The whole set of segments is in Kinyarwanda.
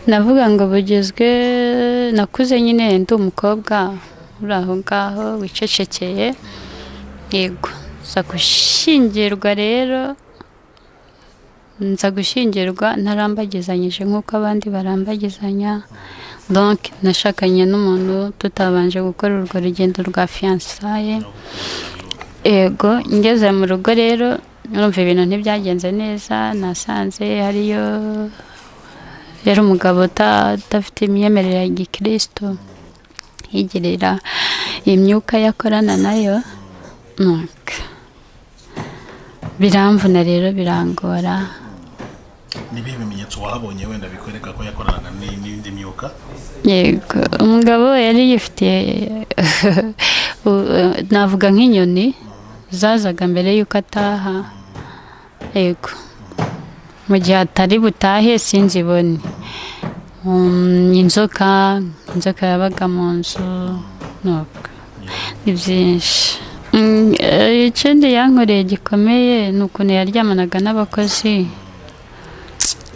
navuga ngo bugezwe nakuze nyine ndi umukobwa uri aho ngaho wicecekeye yego nza gushyingirwa rero nza gushyingirwa ntarambagizanyije nk'uko abandi barambagizanya donke nashakanye n'umuntu tutabanje gukora urwo rugendo rwa fiyansaye yego ngeze mu rugo rero numva ibintu ntibyagenze neza nasanze hariyo rero umugabo udafite imyemerere ya gikirisitu yigirira imyuka yakorana nayo biramvuna rero birangora nibihe bimenyetso wahabonye wenda bikwereka ko yakoranaga ni- n'indi myuka yego umugabo yari yifitiye u- navuga nk'inyoni zazaga mbere y'uko ataha yego mu gihe atari butahe sinzi ibone Mm, inzoka inzoka yabaga mu nzu nubwo ni byinshi Mm, eh, ikindi yankoreye gikomeye ni ukuntu yaryamanaga n'abakozi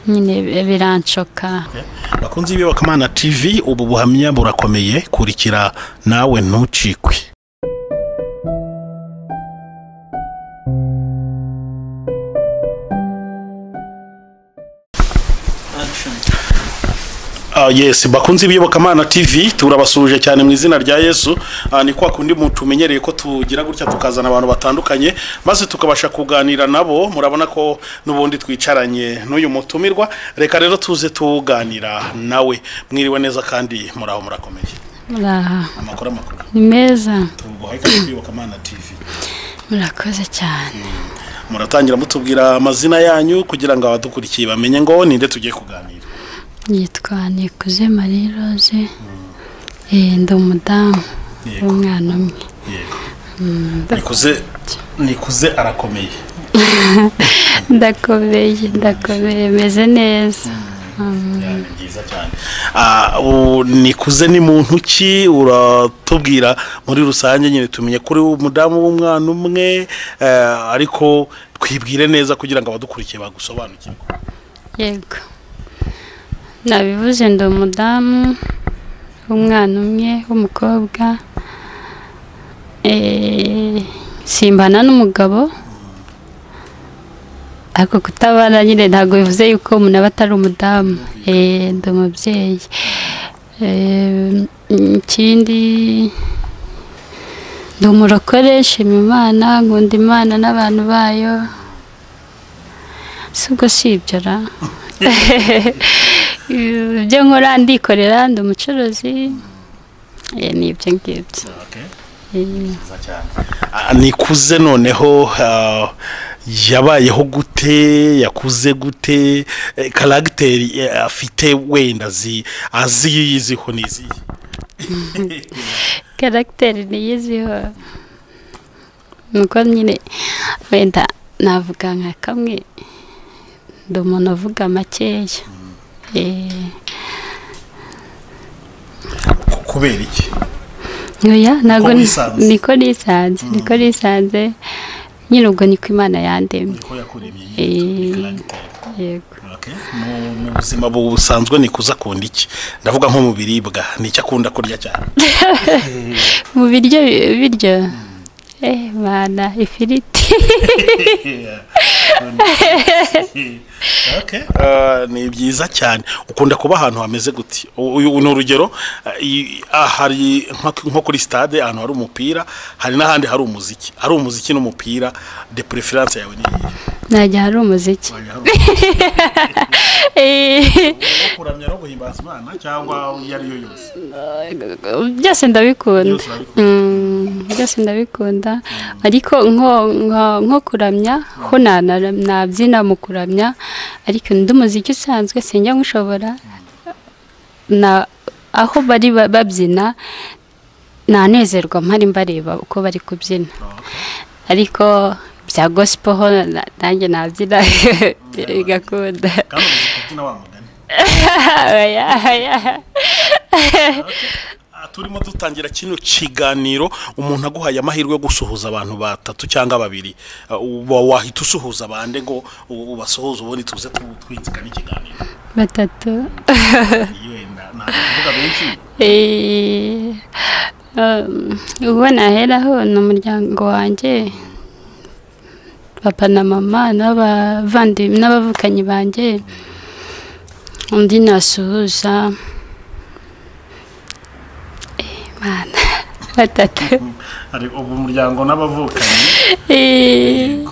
nyine birancoka bakunze ibi wakamana tv ubu buhamya burakomeye kurikira nawe ntucikwe Ah, yes bakunze ibiyobokamana tv turabasuhuje cyane mu izina rya yesu Ah, ni kwa kundi muntu umenyereye ko tugira gutya tukazana abantu batandukanye maze tukabasha kuganira nabo murabona ko n'ubundi twicaranye n'uyu mutumirwa reka rero tuze tuganira nawe mwiriwe neza kandi muraho murakomeye muri aha amakuru amakuru ni meza tuguhaye kandi ibiyobokamana tv murakoze cyane muratangira mutubwira amazina yanyu kugira ngo abadukurikiye bamenye ngo ninde tugiye kuganira yitwa nikuze marie rose Eh, ndi umudamu Yego. w'umwana umwe yego nikuze nikuze arakomeye ndakomeye ndakomeye meze neza Ya, ni byiza cyane Ah, u- nikuze ni muntu ki uratubwira muri rusange nyine tumenye kuri umudamu w'umwana umwe eh, ariko twibwire neza kugira ngo abadukurikiye bagusobanukirwe yego nabivuze ndi umudamu w'umwana umwe w'umukobwa Eh, simbana n'umugabo ariko kutabana nyine ntabwo bivuze yuko umuntu aba atari umudamu Eh, ndi umubyeyi Eh, ikindi ndi umurokore nshima imana nkunda imana n'abantu bayo si ubwo si ibyo ra ibyo nkora ndikorera ndi umucuruzi Eh, ni ibyo ngibyo Eh, Nziza cyane. Ah, nikuze noneho ah, yabayeho gute yakuze gute eh, karagiteri eh, afite wenda zi- aziyiziho n'iziye karagiteri niyiziho nuko nyine wenda navuga nka kamwe ndi umuntu uvuga makeya Eh, Ku- kubera iki oya ntabwo Uko ni- wisanze. niko nisanze niko nisanze nyine ubwo niko imana yandemye niko yakuremye Eh. yitwa karagiteri yego Okay. Mu- mu buzima busanzwe nikuze akunda iki ndavuga nko mu biribwa ni icyo akunda kurya cyane mu biryo biryo eh mana ifiriti Okay. Ah, ni byiza cyane ukunda kuba ahantu hameze gute uyu ni urugero ah, i- ah, hari nko nko kuri stade ahantu hari umupira hari n'ahandi hari umuziki hari umuziki n'umupira de preference yawe ni iyihe najya hari umuziki Wajya hari umuziki Eh, wo kuramya no guhimbaza imana cyangwa iyo ari yo yose byose ndabikunda Byose urabikunda. Mm, byose ndabikunda ariko nko nko- nko kuramya ho na- na- nabyina mu kuramya ariko undi muziki usanzwe sinjya nkushobora na aho bari ba- babyina nanezerwa mpari mbareba uko bari kubyina ariko bya gospel ho na- nanjye nabyina bigakunda kandi umuziki ubyina wa mugani Oya, oya. Ah, turimo dutangira kino kiganiro umuntu aguhaye amahirwe yo gusuhuza abantu batatu cyangwa babiri uh, uba wahita usuhuza bande ngo u- ubasuhuze ubundi tuze tu- twinzikane ikiganiro batatu yenda ntabwo tuvuga benshi Eh, um, uwo naheraho ni umuryango wanjye papa na mama n'abavandimwe n'abavukanyi banjye undi nasuhuza Eh, Mana, batatu hari ubu umuryango n'abavukanyi Eh,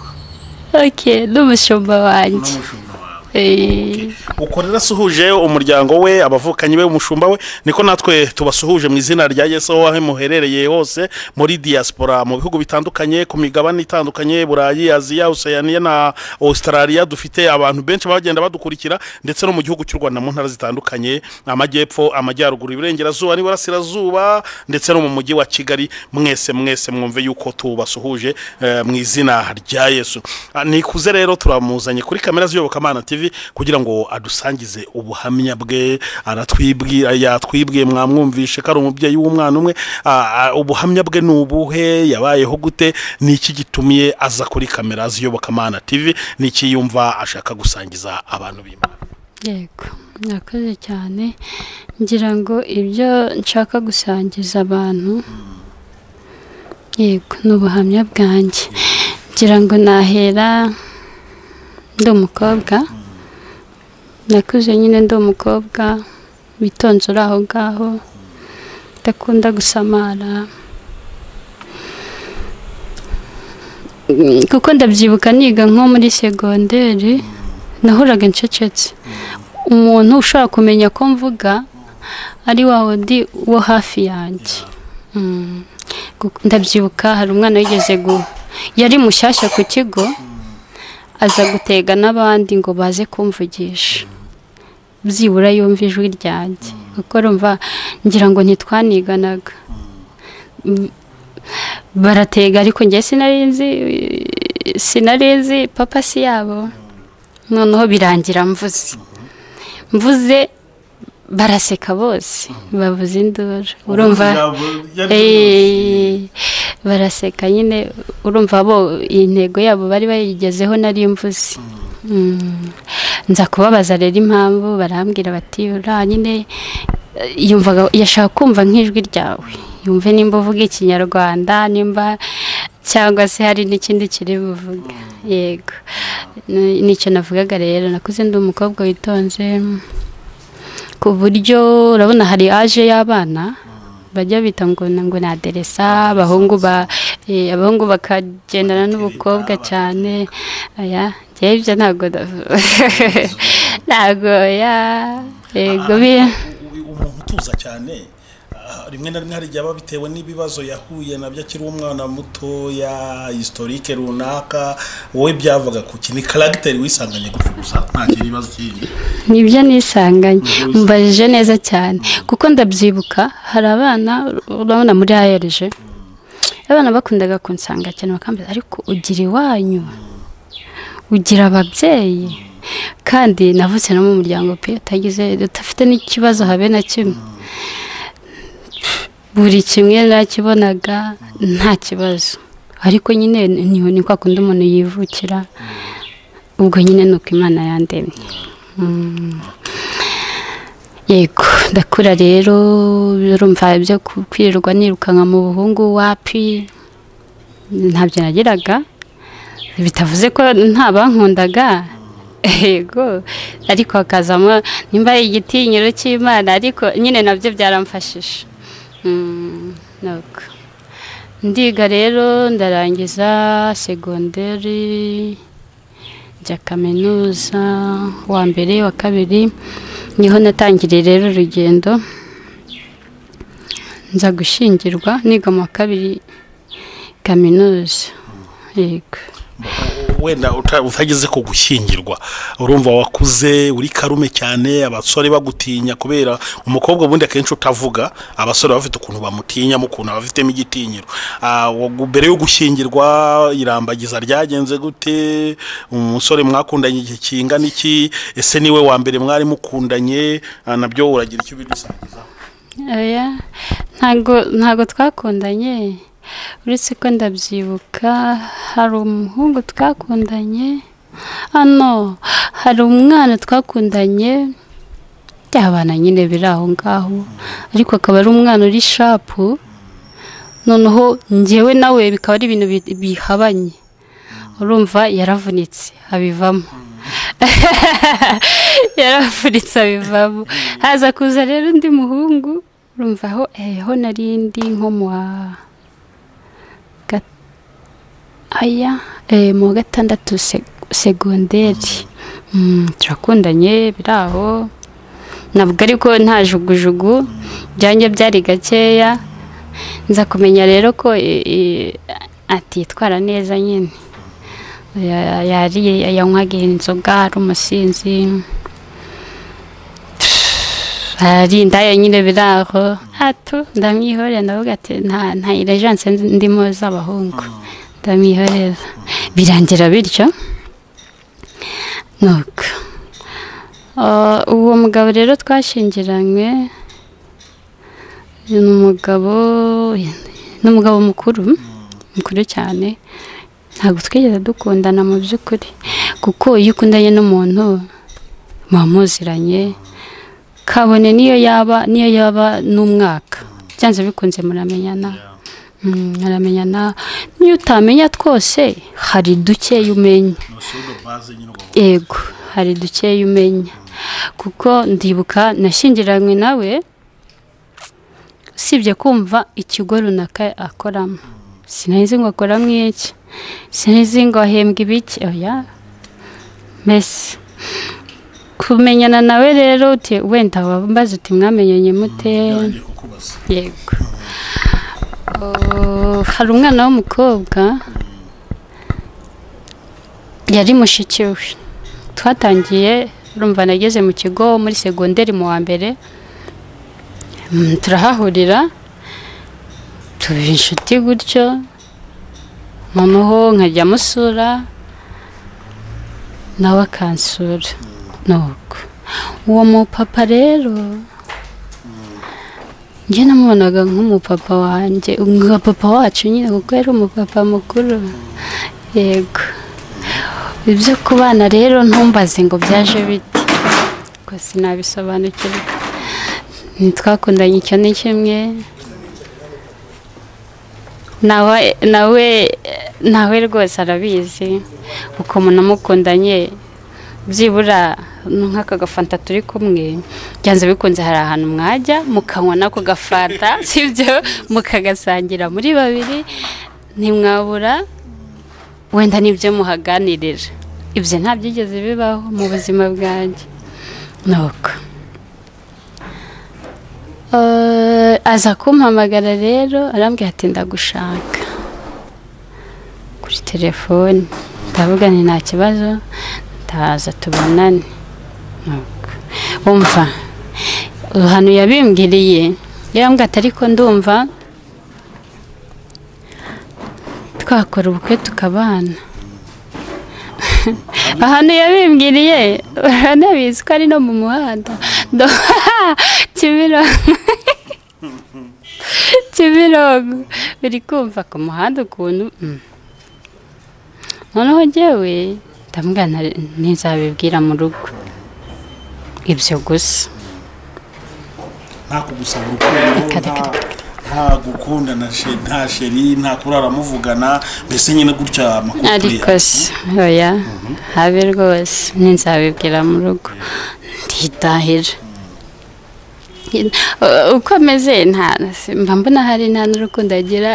ok n'umushumba wanjye n'umushumba wawe Eh, uko rero asuhuje umuryango we abavukanyi be umushumba we niko natwe tubasuhuje mu izina rya yesu aho aho muherereye hose muri diaspora mu bihugu bitandukanye ku migabane itandukanye burayi aziya oseyaniya na australia dufite abantu benshi bagenda badukurikira ndetse no mu gihugu cy'u rwanda mu ntara zitandukanye amajyepfo amajyaruguru iburengerazuba n'iburasirazuba ndetse no mu mujyi wa kigali mwese mwese mwumve yuko tubasuhuje eh, mu izina rya yesu Ah, nikuze rero turamuzanye kuri kamera z'iyobokamana tv kugira ngo adusangize ubuhamya bwe aratwibwira yatwibwiye mwamwumvishe ko ari umubyeyi w'umwana umwe Ah, ah, ubuhamya bwe ni ubuhe yabayeho gute ni iki gitumiye aza kuri kamera z'iyobokamana tv ni iki yumva ashaka gusangiza abantu b'imana yego murakoze cyane ngira ngo ibyo nshaka gusangiza abantu yego ni ubuhamya bwanjye ngira ngo nahera ndi umukobwa nakuze nyine ndi umukobwa witonze uri aho ngaho udakunda gusamara Mm, kuko ndabyibuka niga nko muri segonderi nahoraga ncecetse umuntu ushobora kumenya ko mvuga ari wa wundi wo hafi yanjye Mm. Gu- ndabyibuka hari umwana wigeze gu yari mushyashya ku kigo aza gutega n'abandi ngo baze kumvugisha byibura yumva ijwi ryanjye kuko rumva ngira ngo ntitwaniganaga Mm. baratega ariko njye sinari nzi sinari nzi papa si yabo noneho birangira mvuze mvuze baraseka bose bavuze induru urumva Eh, baraseka nyine urumva bo iyi ntego yabo bari bayigezeho nari mvuze Mm. nza kubabaza rero impamvu barambwira bati uriya nyine eh, yumvaga yashaka kumva nk'ijwi ryawe yumve nimba uvuga ikinyarwanda nimba cyangwa se hari n'ikindi kiri buvuge yego Ni- nicyo navugaga rero nakuze ndi umukobwa witonze ku buryo urabona hari aje y'abana bajya bita ngo ngo ni aderesa abahungu ba eh, abahungu bakagendana n'ubukobwa cyane aya njyewe ibyo ntabwo ndavu- ntabwo ya yego bi- umuntu utuza cyane ah, rimwe na rimwe hari igihe aba bitewe n'ibibazo yahuye nabyo akiri umwana mutoya historike runaka wowe byavaga ku kintu ni karagiteri wisanganye gutyo gusa nta kindi kibazo kindi nibyo nisanganye Nibyo wisanganye. mbajije neza cyane kuko ndabyibuka hari abana urabona muri ayerije abana bakundaga kunsanga cyane bakambaza ariko ugira iwanyu ugira ababyeyi kandi navutse no mu muryango pe utagize udafite n'ikibazo habe na kimwe buri kimwe nakibonaga nta kibazo ariko nyine ni ni kwa kundi umuntu yivukira ubwo nyine ni uko imana yandemye Mm. yego ndakura rero urumva ibyo ku- kwirirwa nirukanka mu buhungu wapi ntabyo nagiraga bitavuze ko nta bankundaga yego ariko hakazamo nimba ari igitinyiro cy'imana ariko nyine nabyo byaramfashije Mm, ni uko. ndiga rero ndarangiza segonderi njya kaminuza wa mbere wa kabiri niho natangiriye rero urugendo nza gushyingirwa niga mu wa kabiri kaminuza yego wenda uta- utageze ku gushyingirwa urumva wakuze uri karume cyane abasore bagutinya kubera umukobwa ubundi akenshi utavuga abasore baba bafite ukuntu bamutinyamo ukuntu aba afitemo igitinyiro Ah, wa- mbere yo gushyingirwa irambagiza ryagenze gute umusore mwakundanye igihe kingana iki ese niwe wa mbere mwari mukundanye Ah, nabyo uragira icyo bidusangizaho oya ntabwo ntabwo twakundanye uretse ko ndabyibuka hari umuhungu twakundanye hano hari umwana twakundanye byabana nyine biri aho ngaho ariko akaba ari umwana uri shapu noneho ngewe nawe bikaba ari ibintu bi- bihabanye urumva yaravunitse abivamo yaravunitse abivamo haza kuza rero undi muhungu urumva aho eho narindi nko mu wa gat- aya eh, mu wa gatandatu seg- segonderi Mm, turakundanye biri aho ntabwo ariko nta jugujugu byanjye byari gakeya nza kumenya rero ko e- e, atitwara neza nyine Ya- yariye yanywaga inzoga ari umusinzi hari indaya nyine biri aho hato ndamwihorera ndavuga ati nta nta irejanse ndimo z'abahungu ndamwihorera birangira bityo nuko Ah, uwo mugabo rero twashingiranywe ni umugabo ni umugabo mukuru mukuru cyane ntabwo twigeze dukundana mu by'ukuri kuko iyo ukundanye n'umuntu muba muziranye kabone niyo yaba niyo yaba n'umwaka byanze bikunze muramenyana Mm, muramenyana n'iyo utamenya twose hari dukeya umenya yego hari dukeya umenya kuko ndibuka nashyingiranywe nawe usibye kumva ikigo runaka akoramo sinzi ngo akoramo iki sinzi ngo ahembwa ibiki oya mbese kumenyana nawe rero uti wenda wambaza uti mwamenyanye mute yego Oh, hari umwana w'umukobwa yari mushiki we twatangiye urumva nageze mu kigo muri segonderi mu wa mbere Mm, turahahurira tuba inshuti gutyo noneho nkajya musura nawe akansura nuko uwo mupapa rero njye namubonaga nk'umupapa wanjye nka papa wacu nyine kuko yari umupapa mukuru yego ibyo kubana rero ntumbaze ngo byaje bite gusa sinabisobanukirwa ntitwakundanye icyo ni kimwe nawe nawe nawe rwose arabizi ukuntu namukundanye byibura nk'aka gafanta turi kumwe byanze bikunze hari ahantu mwajya mukanywa n'ako gafanta sibyo mukagasangira muri babiri ntimwabura wenda nibyo muhaganirira ibyo nta byigeze bibaho mu buzima bwanjye nuko Eh, aza kumpamagara rero arambwira ati ndagushaka kuri telefone ndavuga ni nta kibazo ndaza tubonane Nuko, umva ahantu yabimbwiriye yarambwira ati ariko ndumva twakora ubukwe tukabana ahantu yabimbwiriye uranabizi ko ari no mu muhanda Ndo- kimironko kimironko biri kumva ku muhanda ukuntu mm. noneho njyewe ndambwira nta- ntizabibwira mu rugo ibyo gusa nta kugusaba urukundo nta- nta gukundana she- nta sheri nta kurara muvugana mbese nyine gutya amakuru ariko se oya habe rwose ninzabibwira mu rugo ndidahira Uh, uko ameze nta mba mbona hari nta n'urukundo agira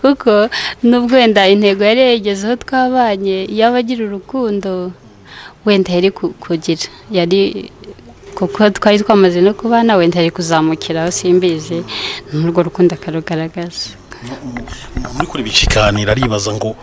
kuko nubwo wenda intego yari yayigezeho twabanye yaba agira urukundo wenda yari ku- kugira yari kuko twari twamaze no kubana wenda yari kuzamukiraho simbizi n'urwo rukundo akarugaragaza umuntu uri kureba ikiganiro aribaza ngo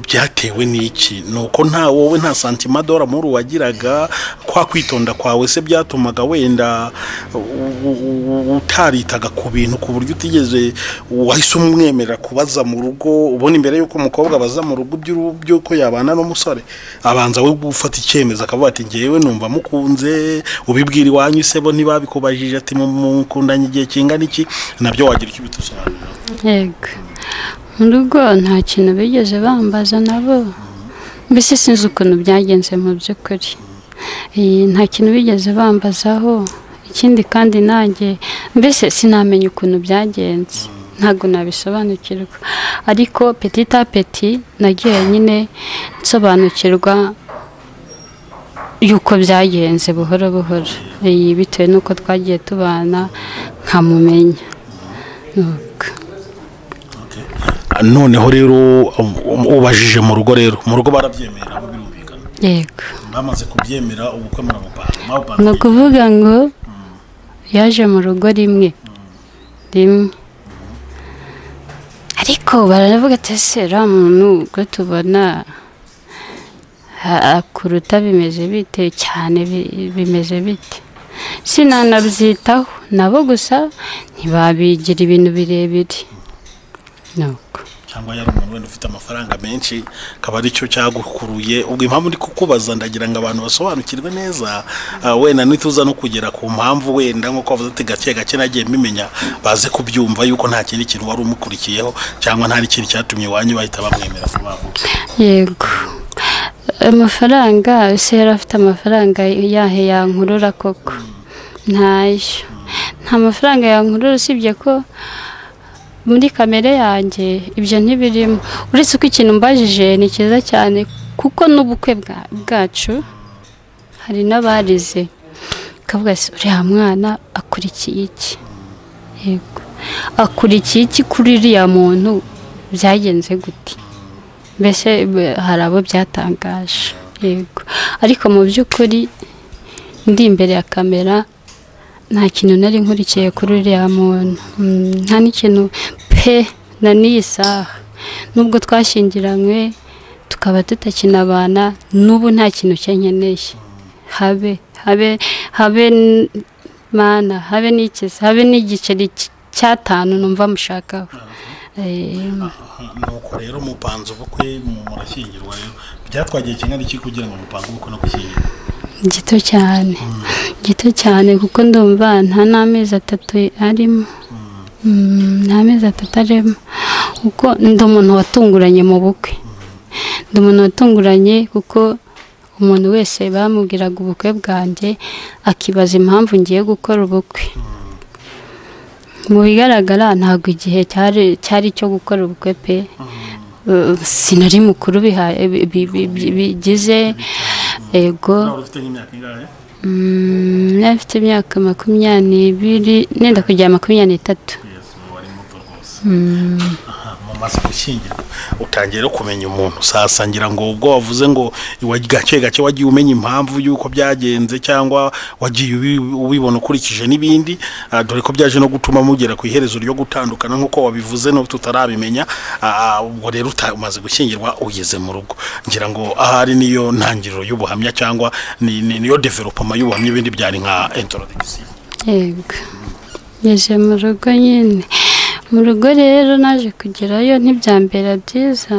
byatewe n'iki ni uko nta wowe nta santimadora muri wagiraga kwa kwitonda kwawe se byatumaga wenda u- u- u- utaritaga ku bintu ku buryo utigeze wahise umwemerera kubaza mu rugo ubona imbere y'uko umukobwa abaza mu rugo iby'uru- by'uko yabana n'umusore abanza we gufata icyemezo akavuga ati ngewe numva mukunze ubibwira iwanyu se bo ntibabikubajije ati mu- mukundanye igihe kingana iki nabyo wagira icyo ubitusobanurira yego mu rugo nta kintu bigeze bambaza nabo mbese sinzi ukuntu byagenze mu by'ukuri Eh, nta kintu bigeze bambazaho ikindi kandi nanjye mbese sinamenya ukuntu byagenze ntabwo nabisobanukirwa ariko peti ta peti nagiye nyine nsobanukirwa yuko byagenze buhoro buhoro Eh, bitewe n'uko twagiye tubana nkamumenya Nuko. Ah, noneho rero um, um, ubajije mu rugo rero mu rugo barabyemera nabo birumvikana yego bamaze kubyemera ubukwe murabupanga ni ukuvuga ngo yaje mu rugo rimwe rimwe ariko baravuga ati ese uriya muntu ubwo tubona ha- kuruta bimeze bite cyane bi- bimeze bite sinanabyitaho nabo gusa ntibabigira ibintu birebire ni uko cyangwa yari umuntu wenda ufite amafaranga menshi akaba aricyo cyagukuruye ubwo impamvu ndi kukubaza ndagira ngo abantu basobanukirwe neza ah, wenda nituza no kugera ku mpamvu wenda nk'uko bavuze ati gake gake nagiye mbimenya baze kubyumva yuko nta kindi kintu wari umukurikiyeho cyangwa nta n'ikindi cyatumye iwanyu bahita bamwemera vuba vuba yego amafaranga ese yari afite amafaranga yahe yankurura koko ntayo nta mafaranga yankurura usibye ko muri kamere yanjye ibyo ntibirimo uretse ko ikintu mbajije ni cyiza cyane kuko n'ubukwe bwa- bwacu hari n'abarize ukavuga ati uriya mwana akurikiye iki yego akurikiye iki kuri uriya muntu byagenze gute mbese b- hari abo byatangaje yego ariko mu by'ukuri ndi imbere ya kamera nta kintu nari nkurikiye kuri uriya muntu Mm, nta n'ikintu pe na n'iyi saha nubwo twashyingiranywe tukaba tutakinabana n'ubu nta kintu cye nkeneye habe habe habe n- mana habe n'ikisi habe n'igiceri cy- cy'atanu numva mushakaho Eh, nuko rero mupanze ubukwe murashyingirwa rero byatwagiye kingana iki kugira ngo mupange ubukwe no gushyingirwa gito cyane gito cyane kuko ndumva nta n'amezi atatu arimo Mm, nta mezi atatu arimo kuko ndi umuntu watunguranye mu bukwe ndi umuntu watunguranye kuko umuntu wese bamubwiraga ubukwe bwanjye akibaza impamvu ngiye gukora ubukwe mu bigaragara ntabwo igihe cyari cyari icyo gukora ubukwe pe Eh, sinari mukuru biha- bi- bi- bi- bi- bigize ego nawe ufite nk'imyaka ingahe Mm, afite imyaka makumyabiri nenda kugera makumyabiri n'itatu Yes, ubu wari muto rwose Aha, mumaze gushyingirwa utangiye rero kumenya umuntu sasa ngira ngo ubwo wavuze ngo iwa- gake gake wagiye umenya impamvu y'uko byagenze cyangwa wagiye ubi- ubibona ukurikije n'ibindi ah, dore ko byaje no gutuma mugera ku iherezo ryo gutandukana nk'uko wabivuze no tutarabimenya Ah, ubwo rero uta- umaze gushyingirwa ugeze mu rugo ngira ngo ahari niyo ntangiriro y'ubuhamya cyangwa ni- ni- niyo developoma y'ubuhamya ibindi byari nka introduction yego ngeze mu rugo nyine mu rugo rero naje kugerayo ntibyambera byiza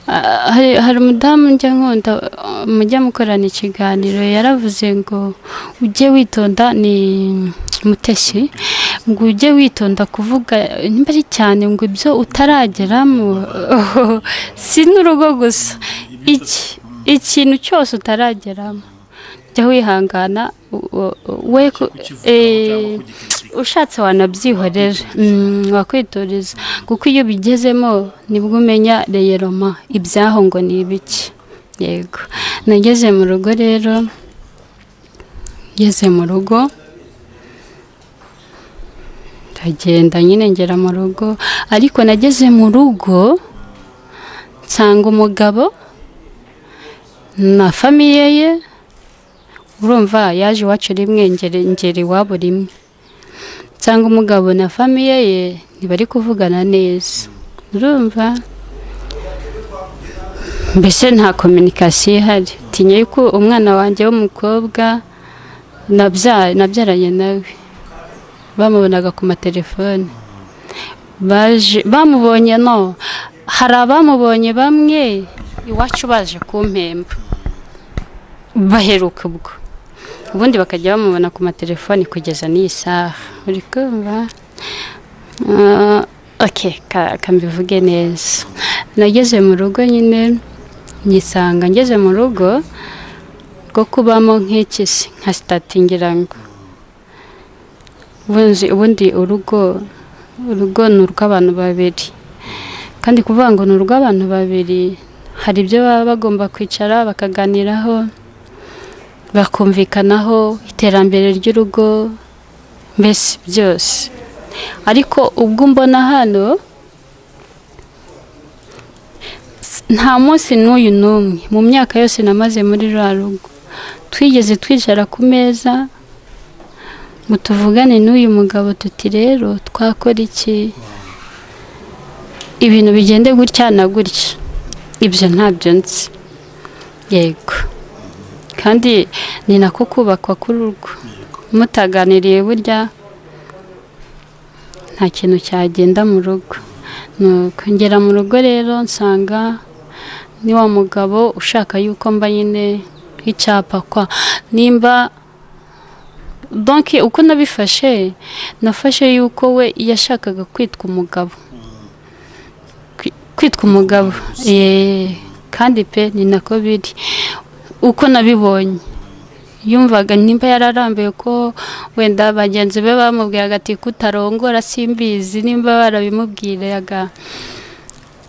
Ah, hari hari umudamu njya nkunda ah, mujya mukorana ikiganiro yaravuze ngo ujye witonda ni mutesi ngo ujye witonda kuvuga imbere cyane ngo ibyo utarageramo si n'urugo gusa iki ikintu cyose utarageramo jya wihangana u- u- we ku- eh, ushatse wanabyihorera Mm, wakwitoreza kuko iyo bigezemo nibwo umenya reyeroma ibyaho ngo ni ibiki yego nageze mu rugo rero ngeze mu rugo ndagenda nyine ngera mu rugo ariko nageze mu rugo nsanga umugabo na famiye ye urumva yaje iwacu rimwe ngere ngera iwabo rimwe nsanga umugabo na famiye ye ntibari kuvugana neza urumva mbese nta kominikasiyo ihari tinya yuko umwana wanjye w'umukobwa nabya- nabyaranye nawe bamubonaga ku matelefone baje bamubonye no hari abamubonye bamwe iwacu baje kumpemba baheruka ubwo ubundi bakajya bamubona ku matelefone kugeza n'iyi saha uri kumva Ah, ok ka- ka mbivuge neza nageze mu rugo nyine nyisanga ngeze mu rugo rwo kubamo nk'ikisi nka sitati ngira ngo Ubundi- ubundi urugo urugo ni urw'abantu babiri kandi kuvuga ngo ni urw'abantu babiri hari ibyo baba bagomba kwicara bakaganiraho bakumvikanaho iterambere ry'urugo mbese byose ariko ubwo mbona hano s- nta munsi n'uyu n'umwe mu myaka yose namaze muri rwa rugo twigeze twicara ku meza ngo tuvugane n'uyu mugabo tuti rero twakora iki ibintu bigende gutya na gutya ibyo ntabyo nzi yego kandi ni nako kubakwa k'urugo mutaganiriye burya nta kintu cyagenda mu rugo nuko ngera mu rugo rero nsanga ni wa mugabo ushaka yuko mba nyine nk'icyapa kwa nimba donke uko nabifashe nafashe yuko we yashakaga kwitwa umugabo Kwi- kwitwa umugabo Yee, kandi pe ni nako biri uko nabibonye yumvaga nimba yararambuye ko wenda bagenzi be bamubwiraga ati kutarongora simbizi nimba barabimubwiraga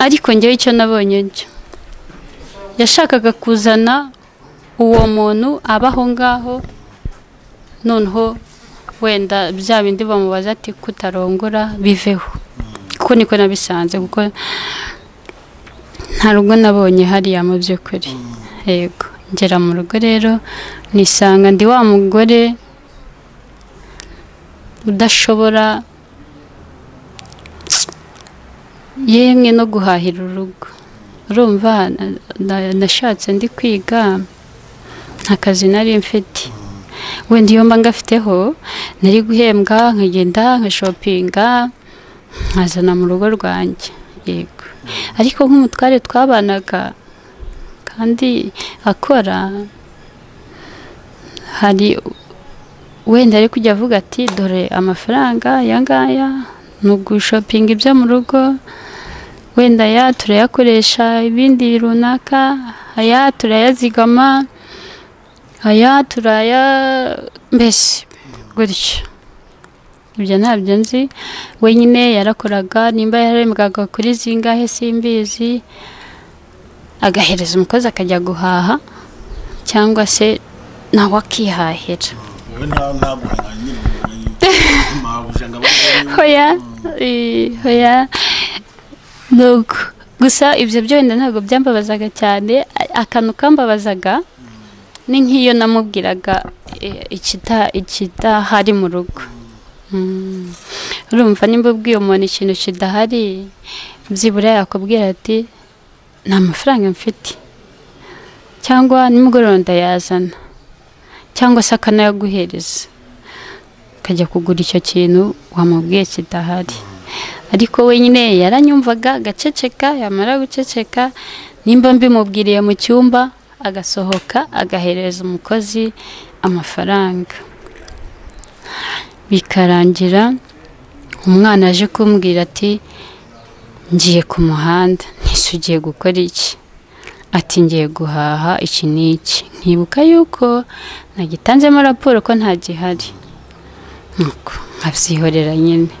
ariko ngewe icyo nabonye cyo yashakaga kuzana uwo muntu aba aho ngaho noneho wenda bya bindi bamubaza ati kutarongora biveho kuko niko nabisanze kuko nta rugo nabonye hariya mu by'ukuri yego ngera mu rugo rero nisanga ndi wa mugore udashobora yemwe no guhahira urugo urumva na- na- nashatse ndi kwiga nta kazi nari mfite wenda iyo mba ngafiteho nari guhembwa nkagenda nkashopinga nkazana mu rugo rwanjye yego ariko nk'umutware twabanaga kandi akora hari wenda ari kujya avuga ati dore amafaranga aya ngaya ni ugushopinga ibyo mu rugo wenda aya turayakoresha ibindi runaka aya turayazigama aya turaya mbese gutyo ibyo ntabyo nzi wenyine yarakoraga nimba yarembwaga kuri zingahe simbizi agahereza umukozi akajya guhaha cyangwa se nawe akihahira wowe nta ntaguhanga nyiri mabuja ngo abone hoya eh, hoya nuko gusa ibyo byo wenda ntabwo byambabazaga cyane a- akantu kambabazaga ni nk'iyo namubwiraga eh, ikita- ikidahari mu rugo Mm. urumva nimba ubwiye umuntu ikintu kidahari byibura yakubwira ati nta mafaranga mfite cyangwa nimugoroba ndayazana cyangwa se akanayaguhereza ukajya kugura icyo kintu wamubwiye kidahari ariko wenyine yaranyumvaga agaceceka yamara guceceka nimba mbimubwiriye mu cyumba agasohoka agahereza umukozi amafaranga bikarangira umwana aje kumbwira ati ngiye ku muhanda ntise ugiye gukora iki ati ngiye guhaha iki n'iki nkibuka yuko nagitanzemo raporo ko nta gihari nuko nkabyihorera nyine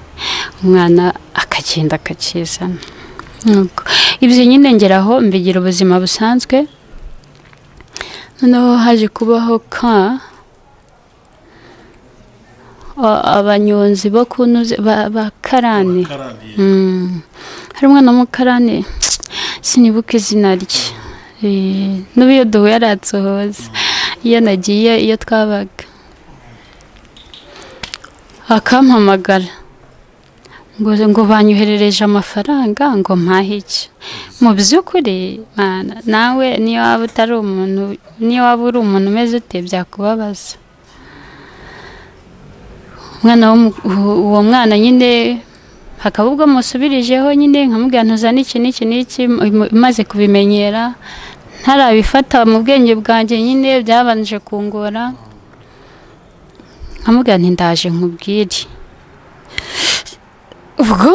umwana akagenda akakizana nuko ibyo nyine ngeraho mbigira ubuzima busanzwe noneho haje kubaho ka a- abanyonzi bo kunoze ba karani karani Mm. hari umwana w'umukarani sinibuka izina rye Eh, n'ubu iyo duhuye aransohoza iyo nagiye iyo twabaga akampamagara ngo ngo banyoherereje amafaranga ngo mpahe iki mu by'ukuri mana nawe niyo waba utari umuntu niyo waba uri umuntu umeze ute byakubabaza umwana w'umu- uwo mwana nyine hakaba ubwo musubirijeho nyine nkamubwira ntuzane iki n'iki n'iki mu- maze kubimenyera ntarabifata mu bwenge bwanjye nyine byabanje kungora nkamubwira nti ndaje nkubwire ubwo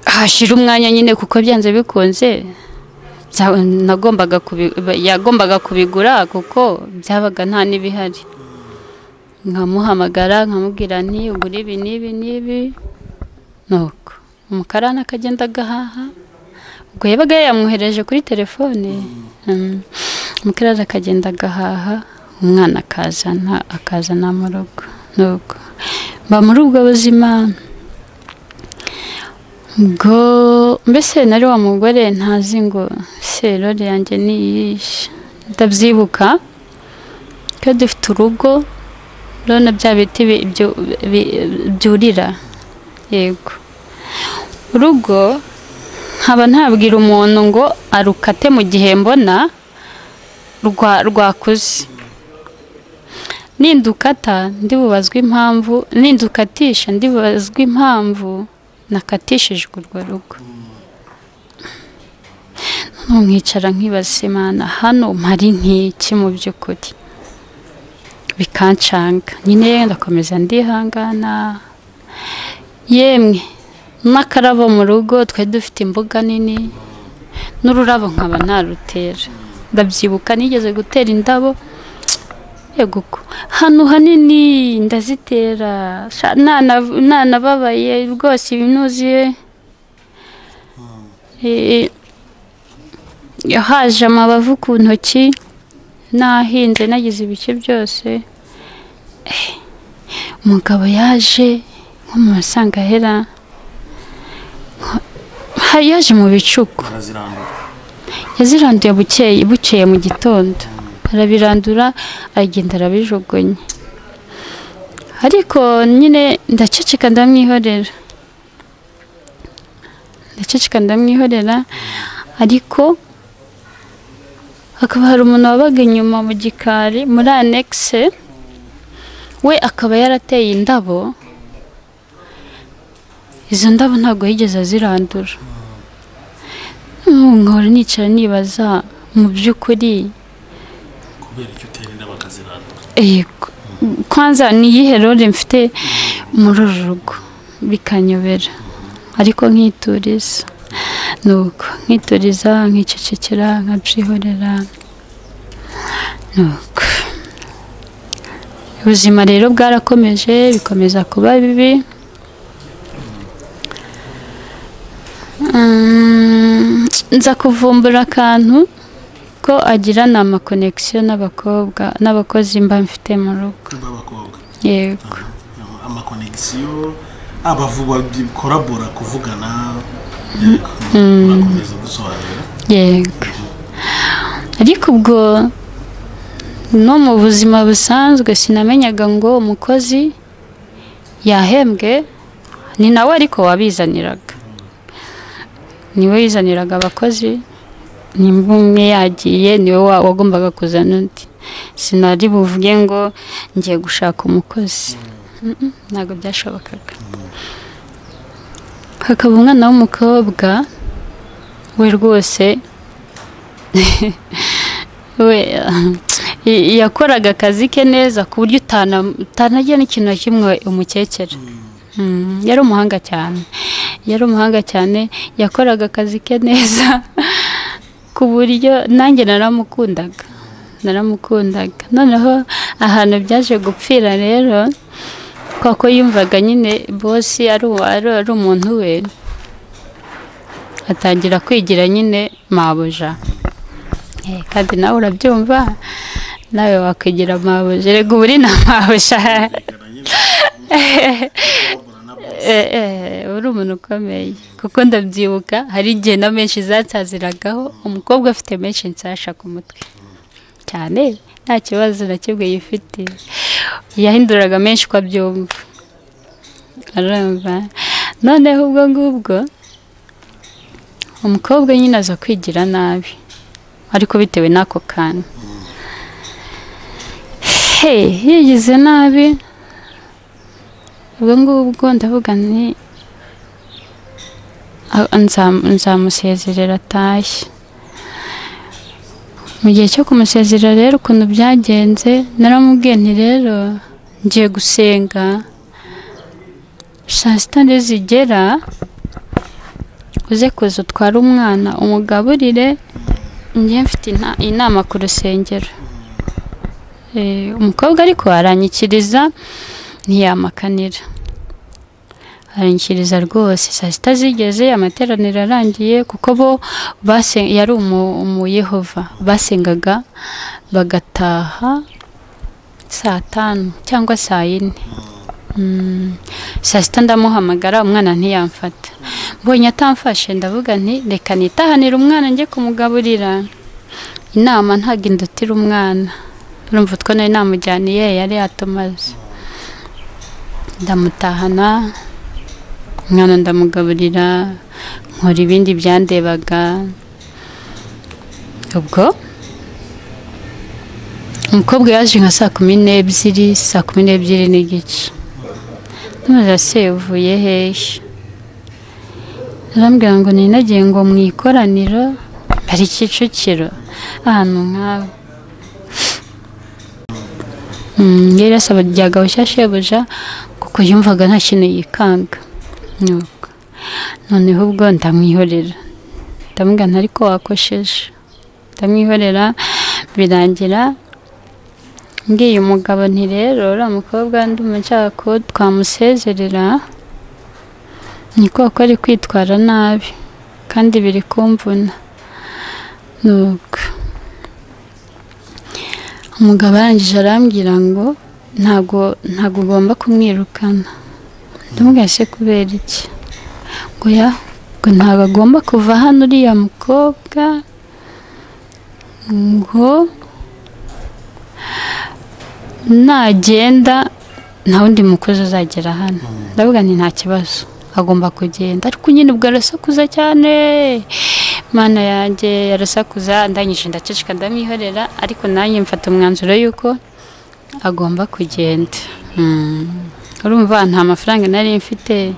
hashira umwanya nyine kuko byanze bikunze bya- nagombaga kubi- yagombaga kubigura kuko byabaga nta n'ibihari nkamuhamagara nkamubwira nti ugura ibi n'ibi n'ibi nuko umukarani akagenda agahaha ubwo yabaga yamwohereje kuri telefone Mm. umukarani akagenda agahaha umwana akazana akazana mu rugo nuko mba muri ubwo buzima ubwo mbese nari wa mugore ntazi ngo serore yanjye ni iyihe ndabyibuka ko dufite urugo urabona bya biti bi- byu- bi- byurira yego urugo nkaba ntabwira umuntu ngo arukate mu gihe mbona rwa- rwakuze nindukata ndibubazwa impamvu nindukatisha ndibubazwa impamvu nakatishijwe urwo rugo Noneho nkicara nkibaza imana hano mpari nk'iki mu by'ukuri bikancanga nyine ndakomeza ndihangana yemwe n'akarabo mu rugo twari dufite imbuga nini n'ururabo nkaba ntarutera ndabyibuka nigeze gutera indabo yego ko hano hanini ndazitera sha- nana- nanababaye rwose ibinuzuye Eh, haje amabavu ku ntoki nahinze nagize ibice byose Eh, umugabo yaje nko mu masangahera ha- yaje mu bicuku barazirandura yaziranduye bukeye bukeye mu gitondo arabirandura aragenda arabijugunya ariko nyine ndaceceka ndamwihorera ndaceceka ndamwihorera ariko hakaba hari umuntu wabaga inyuma mu gikari muri anekise we akaba yarateye indabo izo ndabo ntabwo yigeze azirandura nkahora nicara nibaza mu by'ukuri kubera icyo utera inda bakazirandura yego kwanza ni iyihe role mfite muri uru rugo bikanyobera ariko nkituriza nuko nkituriza nkicecekera nkabyihorera nuko ubuzima rero bwarakomeje bikomeza kuba bibi Mm, nza kuvumbura akantu ko agira ni amakonegisiyo n'abakobwa n'abakozi mba mfite mu rugo b'abakobwa yego amakonegisiyo abavuba korabora kuvugana yego urakomeza gusobanura yego ariko ubwo no mu buzima busanzwe sinamenyaga ngo umukozi yahembwe ni nawe ariko wabizaniraga niwe wizaniraga abakozi ni umwe yagiye niwe wa- wagombaga kuzana undi sinari buvuge ngo ngiye gushaka umukozi Mm-mm, ntabwo byashobokaga hakaba umwana w'umukobwa we rwose we y- yakoraga akazi ke neza ku buryo utana- utanagira n'ikintu na kimwe umukecera Mm, yari umuhanga cyane yari umuhanga cyane yakoraga akazi ke neza ku buryo nanjye naramukundaga naramukundaga noneho ahantu byaje gupfira rero kuko yumvaga nyine bosi ari uwa- ari- ari umuntu we atangira kwigira nyine mabuja Eh, kandi nawe urabyumva nawe wakwigira mabuja reka ubu uri na mabuja bigana nyine korabora na bo Eh, eh, uri umuntu ukomeye kuko ndabyibuka hari igihe na menshi zansaziragaho umukobwa afite menshi nsasha ku mutwe cyane nta kibazo na kimwe yifite yahinduraga menshi uko abyumva arumva noneho ubwo ngubwo umukobwa nyine aza kwigira nabi ariko bitewe n'ako kantu he yigize nabi ubwo ngubwo ndavuga ni a- nzam- nzamusezerera atashye mu gihe cyo kumusezerera rero ukuntu byagenze naramubwiye nti rero ngiye gusenga saa sita nde zigera uze kuza utware umwana umugaburire njye mfite inta- inama ku rusengero Eh, umukobwa ariko aranyikiriza ntiyamakanira aranyikiriza rwose saa sita zigeze amateraniro arangiye kuko bo basen- yari umu- umuyehova basengaga bagataha saa tanu cyangwa saa yine Mm. saa sita ndamuhamagara umwana ntiyamfata mbonye atamfashe ndavuga nti reka nitahanire umwana njye kumugaburira inama ntabwo indutira umwana urumva utwo nari namujyaniye yari yatumaze ndamutahana umwana ndamugaburira nkora ibindi byandebaga ubwo umukobwa yaje nka saa kumi n'ebyiri saa kumi n'ebyiri n'igice ntumaze se uvuye hehe arambwira ngo ninagiye ngo mu ikoraniro bari kicukiro ahantu nk'aho yari asaba rya gahushya shebuja kuko yumvaga nta kintu yikanga Nuko. noneho ubwo ndamwihorera ndamubwira nti ariko wakosheje ndamwihorera birangira ngiye umugabo nti rero uriya mukobwa ndumva nshaka ko twamusezerera ni koko ari kwitwara nabi kandi biri kumvuna nuko umugabo arangije arambwira ngo ntago ntago ugomba kumwirukana ndamubwira se kubera iki ngo ya ngo ntago agomba kuva hano uriya mukobwa ngo nagenda nta wundi mukozi uzagera hano ndavuga nti nta kibazo agomba kugenda ariko nyine ubwo arasakuza cyane mana yanjye arasakuza ndangije ndaceceka ndamwihorera ariko nanjye mfata umwanzuro y'uko agomba kugenda Mm. urumva nta mafaranga nari mfite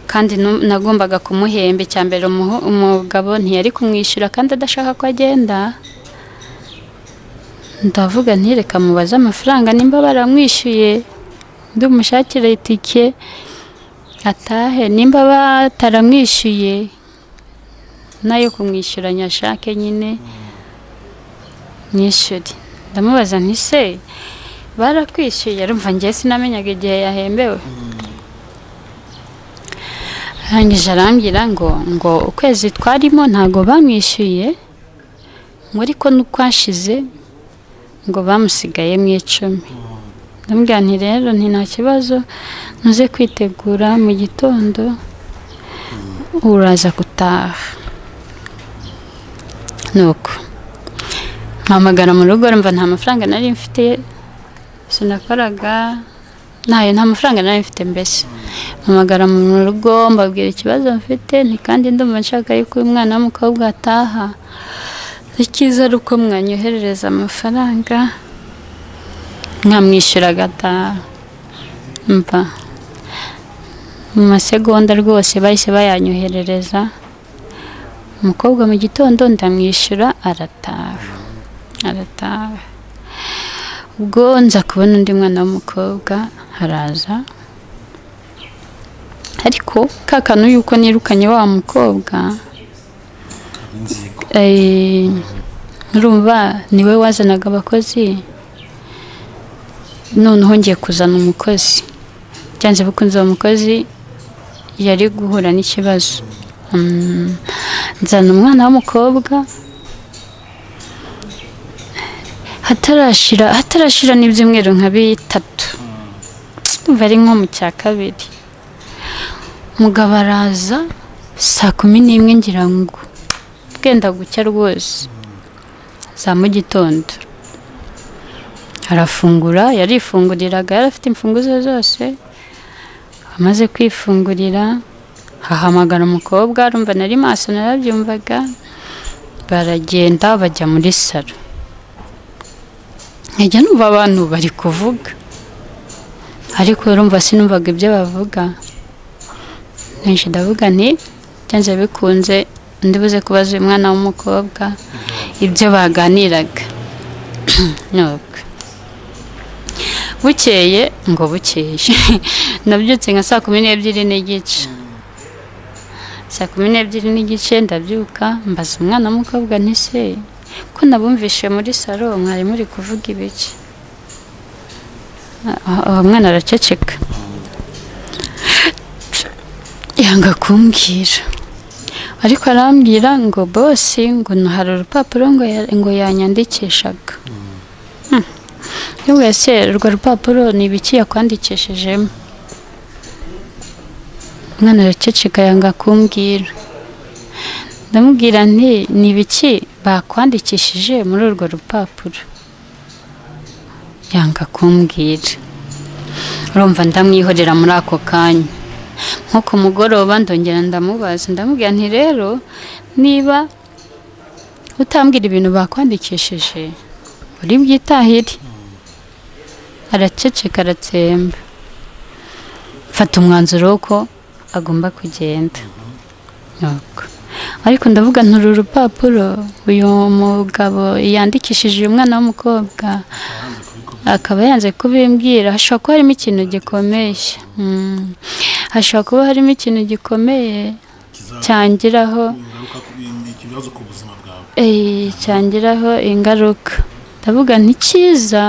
kandi nu- nagombaga kumuhemba icya mbere umuho- umugabo ntiyari kumwishyura kandi adashaka ko agenda ndavuga ntireka mubaze amafaranga nimba baramwishyuye ndumushakira itike atahe nimba bataramwishyuye nayo kumwishyura nyashake nyine nyishyure ndamubaza nti se barakwishyuye rumva ngewe sinamenyaga igihe yahembewe arangije arambwira ngo ngo ukwezi twarimo ntago bamwishyuye ngo ariko n'ukwashize ngo bamusigaye mu icumi ndamubwira nti rero nti nta kibazo ntuze kwitegura mu gitondo uraza gutaha nuko mpamagara mu rugo rumva nta mafaranga nari mfite sinakoraga ntayo nta mafaranga nari mfite mbese mpamagara mu rugo mbabwira ikibazo mfite nti kandi ndumva nshaka yuko uyu mwana w'umukobwa ataha icyiza ari uko mwanyoherereza amafaranga mwamwishyura agataha mva mu masegonda rwose bahise bayanyoherereza umukobwa mu gitondo ndamwishyura arataha arataha ubwo nza kubona undi mwana w'umukobwa haraza ariko ka kantu yuko nirukanye wa mukobwa Eh, urumva niwe wazanaga abakozi noneho ngiye kuzana umukozi byanze bikunze uwo mukozi yari guhura n'ikibazo Mm, nzana umwana w'umukobwa hatarashira hatarashira n'ibyumweru nka bitatu umva ari nko mu cya kabiri umugabo araza saa kumi n'imwe ngira ngo bwenda gucya rwose za mu gitondo arafungura yarifunguriraga yari afite imfunguzo zose amaze kwifungurira hahamagara umukobwa arumva nari maso narabyumvaga baragenda bajya muri salo nkajya numva abantu bari kuvuga ariko urumva sinumvaga ibyo bavuga nkenshi ndavuga nti byanze bikunze undi buze kubaza uyu mwana w'umukobwa ibyo baganiraga nuko bukeye ngo bukeye nabyutse nka saa kumi n'ebyiri n'igice saa kumi n'ebyiri n'igice ndabyuka mbaza umwana w'umukobwa ntise ko nabumvishe muri salo mwari muri kuvuga ibiki Ah, uwo mwana araceceka yanga kumbwira ariko arambwira ngo bosi ngo no hari urupapuro ngo ya- ngo yanyandikishaga Hmm. Yabwiye se urwo rupapuro ni ibiki yakwandikishijemo umwana araceceka yanga kumbwira ndamubwira nti ni ibiki bakwandikishije muri urwo rupapuro yanga kumbwira urumva ndamwihorera muri ako kanya nko ku mugoroba ndongera ndamubaza ndamubwira nti rero niba utambwira ibintu bakwandikishije uri bwitahire araceceka aratsemba mfata umwanzuro ko agomba kugenda Nuko. ariko ndavuga nturu urupapuro uyu mugabo yandikishije uyu mwana w'umukobwa akaba yanze kubimbwira hashobora kuba harimo ikintu gikomeye Mm. hashobora kuba harimo ikintu gikomeye cyangiraho ingaruka ku ikibazo ku buzima bwawe eh, cyangiraho ingaruka ndavuga ntikiza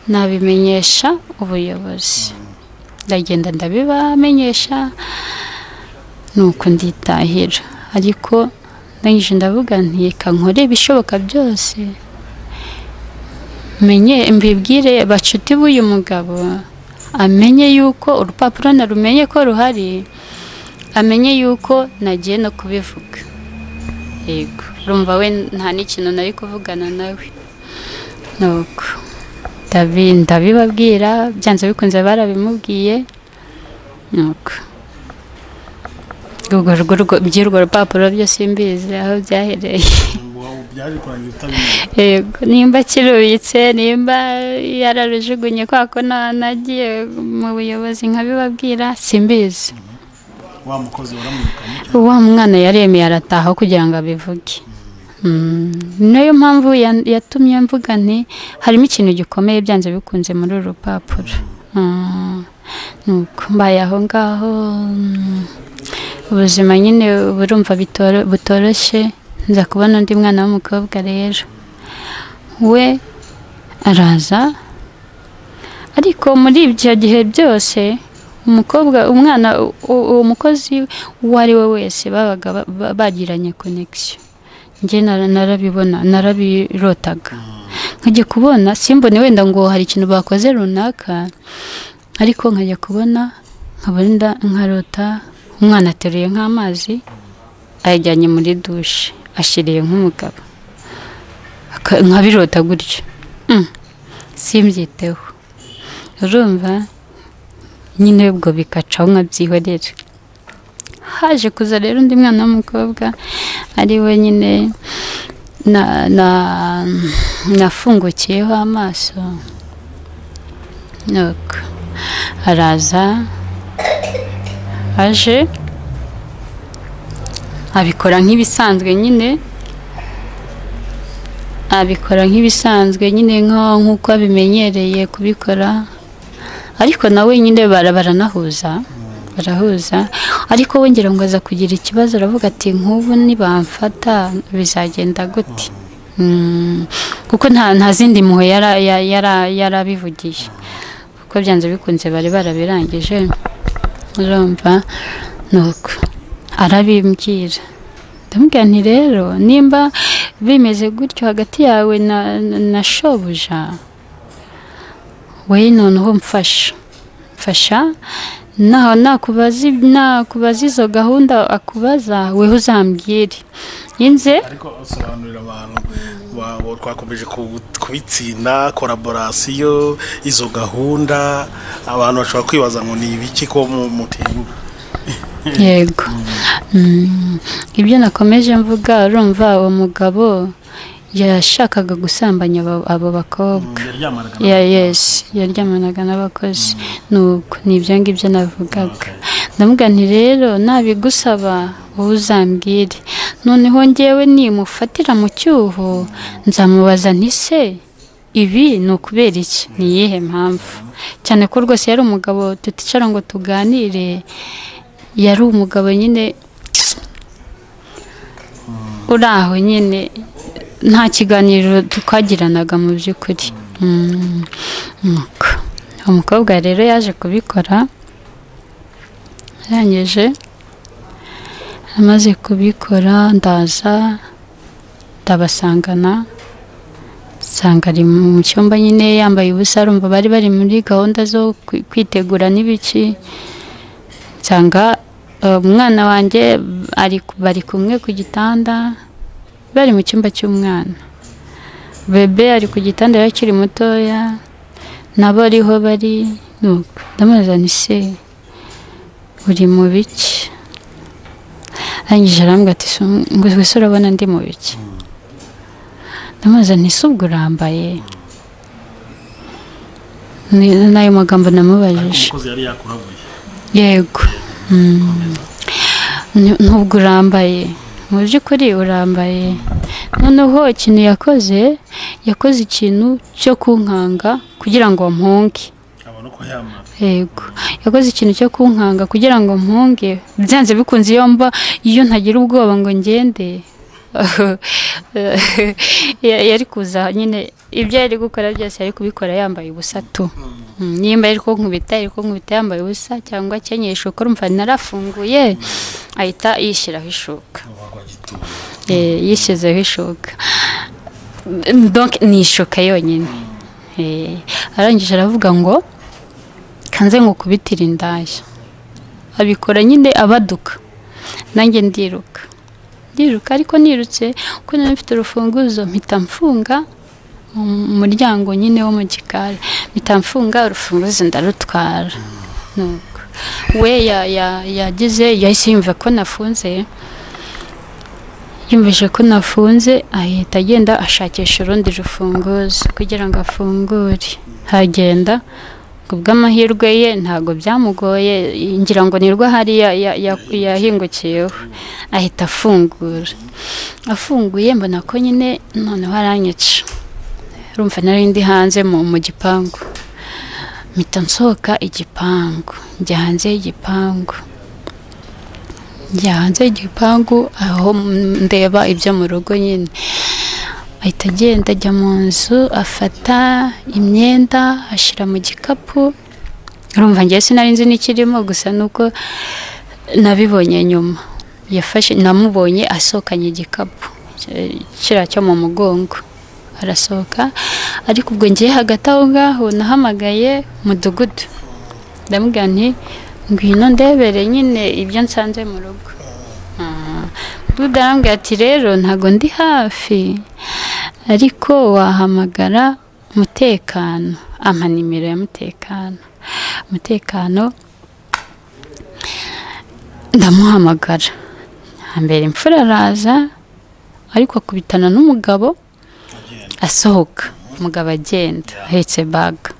nabimenyesha ubuyobozi ndagenda ndabibamenyesha nuko nditahira ariko ndangije ndavuga nti reka nkore ibishoboka byose menye mbibwire bacuti b'uyu mugabo amenye yuko urupapuro narumenye ko ruhari amenye yuko nagiye no kubivuga yego urumva we nta n'ikintu nari kuvugana nawe nuko ndabi- ndabibabwira byanze bikunze barabimubwiye nuko urwo rwo- by'urwo rupapuro byose mbizi aho byahereye Wa- byaje kurangira utabimenya yego nimba kirubitse nimba yararujugunye kwa ko na- nagiye mu buyobozi nkabibabwira simbizi wa mukozi waramwirukanye wa mwana yaremeye arataha kugira ngo abivuge Mm, nayo mpamvu ya- yatumye mvuga nti harimo ikintu gikomeye byanze bikunze muri uru rupapuro Mm, nuko mbaye aho ngaho mm, ubuzima nyine burumva bitoro- butoroshye nza kubona undi mwana w'umukobwa rero we araza ariko muri ibyo gihe byose umukobwa umwana u- u- uwo mukozi uwo ari we wese babaga ba- ba- bagiranye konegisiyo njye nara- narabibona narabirotaga nkajya kubona simbone wenda ngo hari ikintu bakoze runaka ariko nkajya kubona nkabona inda- nkarota umwana ateruye nk'amazi ayajyanye muri dushe ashiriye nk'umugabo Aka- nkabirota gutyo Mm. simbyiteho urumva nyine ubwo bikacaho nkabyihorera haje kuza rero undi mwana w'umukobwa ari we nyine na- na- nafungukiyeho amaso Nuko araza aje abikora nk'ibisanzwe nyine abikora nk'ibisanzwe nyine nko- nk'uko abimenyereye kubikora ariko nawe nyine bara- baranahuza barahuza ariko we ngira ngo aza kugira ikibazo aravuga ati nk'ubu nibamfata bizagenda gute Mm, kuko nta nta zindi mpuhwe yara- ya- yara- yarabivugiye kuko byanze bikunze bari barabirangije urumva nuko arabimbwira ndamubwira nti rero nimba bimeze gutyo hagati yawe na, na, na shobuja we noneho mfasha mfasha naho nakubaza ib- nakubaza izo gahunda akubaza weho uzambwire inze ariko asobanurira abantu ba wabo twakomeje ku- kubitsinda koraborasiyo izo gahunda abantu bashobora kwibaza ngo ni ibiki ko mu- mutinyuka yego Mm, ibyo nakomeje mvuga urumva uwo mugabo yashakaga gusambanya abo- abo bakobwa yaryamanaga ya yesi yaryamanaga n'abakozi nuko ni ibyo ngibyo navugaga ndamubwira nti rero nabigusaba wowe uzambwire noneho ngewe nimufatira mu cyuho nzamubaza nti se ibi ni ukubera iki ni iyihe mpamvu cyane ko rwose yari umugabo tuticara ngo tuganire yari umugabo nyine uri aho nyine nta kiganiro twagiranaga mu by'ukuri Mm, nuko. umukobwa rero yaje kubikora arangije amaze kubikora ndaza ndabasangana nsanga ari mu cyumba nyine yambaye ubusa arumva bari bari muri gahunda zo kwi- kwitegura n'ibiki nsanga eh, umwana wanjye ari bari kumwe ku gitanda bari mu cyumba cy'umwana bebe ari ku gitanda yari akiri mutoya nabo ariho bari nuko ndamubaza nti se uri mu biki arangije arambwira ati "Si um- ngo wese urabona ndi mu biki ndamubaza nti se ubwo urambaye ni n'ayo magambo namubajije umukozi yari yakurabuye yego Mm. Ni- nubwo urambaye mu by'ukuri urambaye noneho ikintu yakoze yakoze ikintu cyo kunkanga kugira ngo mpunge abona uko yamara yego yakoze ikintu cyo kunkanga kugira ngo mpunge byanze bikunze iyo mba iyo ntagira ubwoba ngo ngende ya- yari kuza nyine ibyo yari gukora byose yari kubikora yambaye ubusa tu Mm, nimba ari ko nkubita ari ko nkubita yambaye ubusa cyangwa akenyeye ishuka urumva narafunguye ahita yishyiraho ishuka wagwa gituye Eh, yishyizeho ishoka donc ni ishoka yonyine Eh, arangije aravuga ngo kanze nkukubitire indaya abikora nyine abaduka nanjye ndiruka ndiruka ariko nirutse kuko nari mfite urufunguzo mpita mfunga um- umuryango nyine wo mu gikari mpita mfunga urufunguzo ndarutwara nuko we ya- ya- yagize yahise yumva ko nafunze yumvise ko nafunze ahita agenda ashakisha urundi rufunguzo kugira ngo afungure hagenda ngo bw'amahirwe ye ntabwo byamugoye ngira ngo nirwo hariya ya- ya- yahingukiyeho ahita afungura afunguye mbona ko nyine noneho aranyica rumva nari ndi hanze mu mu gipangu mpita nsohoka igipangu njya hanze y'igipangu njya hanze y'igipangu aho ndeba ibyo mu rugo nyine ahita agenda ajya mu nzu afata imyenda ashyira mu gikapu urumva ngewe sinari nzi n'ikirimo gusa nuko nabibonye nyuma yafashe namubonye asohokanye igikapu ki- kiriya cyo mu mugongo arasohoka ariko ubwo ngiye hagati aho ngaho nahamagaye umudugudu ndamubwira nti ngwino ndebere nyine ibyo nsanze mu rugo duda arambwira ati rero ntago ndi hafi ariko wahamagara umutekano ama nimero ya mutekano umutekano ndamuhamagara hambere imfura araza ariko akubitana n'umugabo asohoka umugabo agenda ahetse baga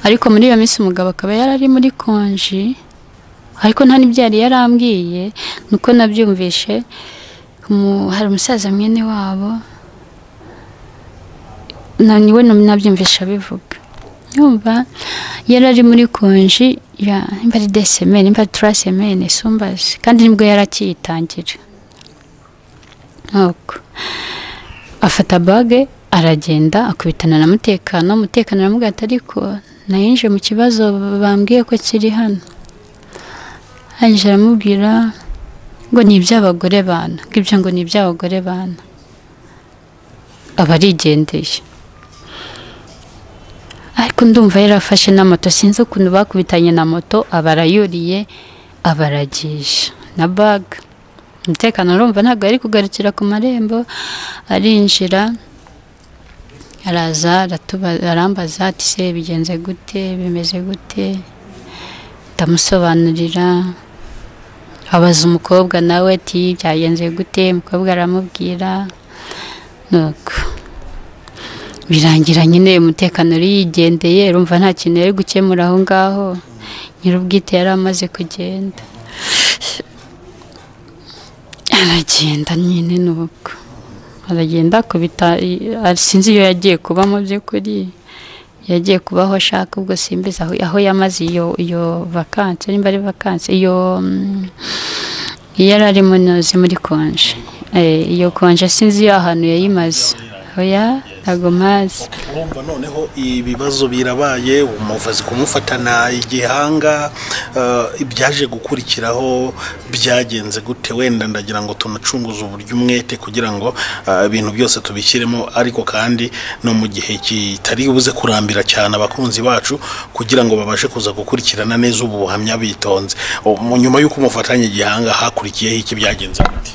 ariko muri iyo minsi umugabo akaba yari ari muri konji ariko nta n'ibyo yari yarambwiye nuko nabyumvishe umu- hari umusaza mwene wabo na niwe nam- nabyumvishe abivuga yumva yari ari muri konji ya nimba ari desemene nimba ari turasemene sumbazi kandi nibwo yari akiyitangira nuko afata bage aragenda akubitana na mutekano mutekano aramubwira ati ariko nayinje mu kibazo bambwiye ko kiri hano arangije aramubwira ngo ni iby'abagore bana ngo ibyo ngo ni iby'abagore bana aba arigendeye ariko ndumva yarafashe na moto sinzi ukuntu bakubitanye na moto aba arayuriye aba aragisha na baga umutekano urumva ntabwo yari kugarukira ku marembo arinjira araza aratuba- arambaza ati se bigenze gute bimeze gute ndamusobanurira abaza umukobwa nawe ati byagenze gute umukobwa aramubwira nuko birangira nyine umutekano yari yigendeye urumva nta kintu yari gukemura aho ngaho nyir'ubwite yari amaze kugenda aragenda nyine ni uko aragenda akubita i- sinzi iyo yagiye kuba mu by'ukuri yagiye kuba aho ashaka ubwo simbizi aho, aho yamaze iyo iyo vakansi nimba ari vakansi iyo mm, iyo yari ari munozi muri konje Eh, iyo konje sinzi iyo ahantu yayimaze oya ntabwo mpazi urumva noneho ibibazo birabaye umuvuzi kumufatana igihanga eh, ibyaje gukurikiraho byagenze gute wenda ndagira ngo tunacunguze uburyo umwete kugira ngo eh, ibintu byose tubishyiremo ariko kandi no mu gihe kitari buze kurambira cyane abakunzi bacu kugira ngo babashe kuza gukurikirana neza ubu buhamya bitonze Ubu, mu nyuma y'uko umufatanye igihanga hakurikiyeho iki byagenze gute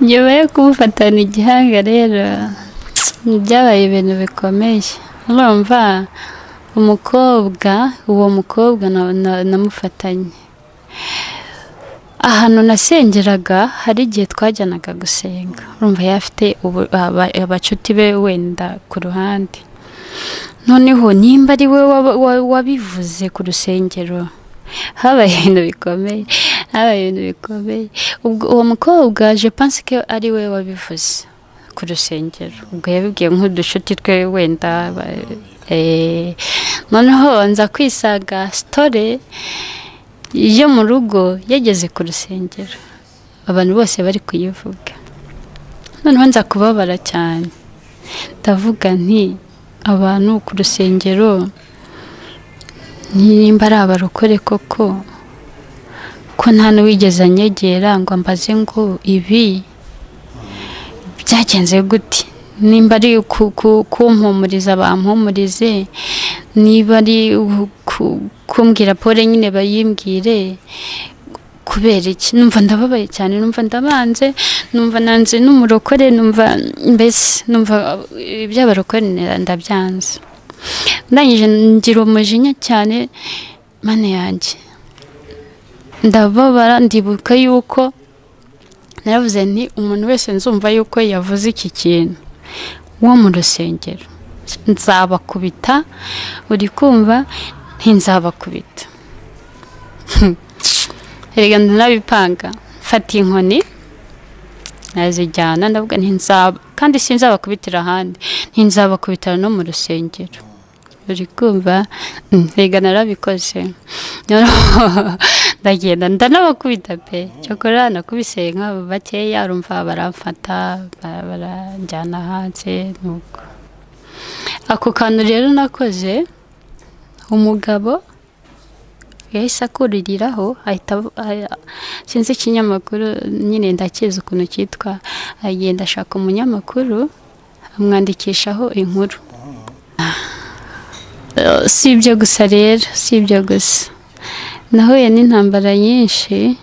nyuma yo kumufatana igihanga rero byabaye ibintu bikomeye urumva umukobwa uwo mukobwa na- na- namufatanye ahantu nasengeraga hari igihe twajyanaga gusenga urumva yari afite ubu- aba- abacuti be wenda ku ruhande noneho nimba ari we waba- wa- wabivuze ku rusengero habaye ibintu bikomeye habaye ibintu bikomeye ubwo uwo mukobwa je pense ko ari we wabivuze ku rusengero ubwo yabibwiye nk'uducuti twe wenda ba- eh, noneho nza kwisaga sitore yo mu rugo yageze ku rusengero abantu bose bari kuyivuga noneho nza kubabara cyane ndavuga nti abantu ku rusengero nimba ari abarokore koko ko nta n'uwigeze anyegera ngo ambaze ngo ibi byagenze gute nimba ari ku- ku- kumpumuriza bampumurize niba ari u- ku- kumbwira pole nyine bayimbwire kubera iki numva ndababaye cyane numva ndabanze numva nanze n'umurokore numva mbese numva eh, iby'abarokore ndabyanze ndangije ngira umujinya cyane mane yanjye ndababara ndibuka yuko naravuze nti umuntu wese nzumva yuko yavuze iki kintu wo mu rusengero nzabakubita uri kumva ntinzabakubita erega ndanabipanga mfata inkoni nazijyana ndavuga ntinzaba kandi sinzabakubitira ahandi ntinzabakubitira no mu rusengero uri kumva Mm, erega narabikoze Noneho ndagenda ndanabakubita pe cyokora nakubise nk'abo bakeya urumva baramfata ba- baranjyana hanze nuko ako kantu rero nakoze umugabo yahise akuririraho ahita ab- a- sinzi ikinyamakuru nyine ndakizi ukuntu cyitwa agenda ashaka umunyamakuru amwandikishaho inkuru Eh, si ibyo gusa rero si ibyo gusa nahuye n'intambara nyinshi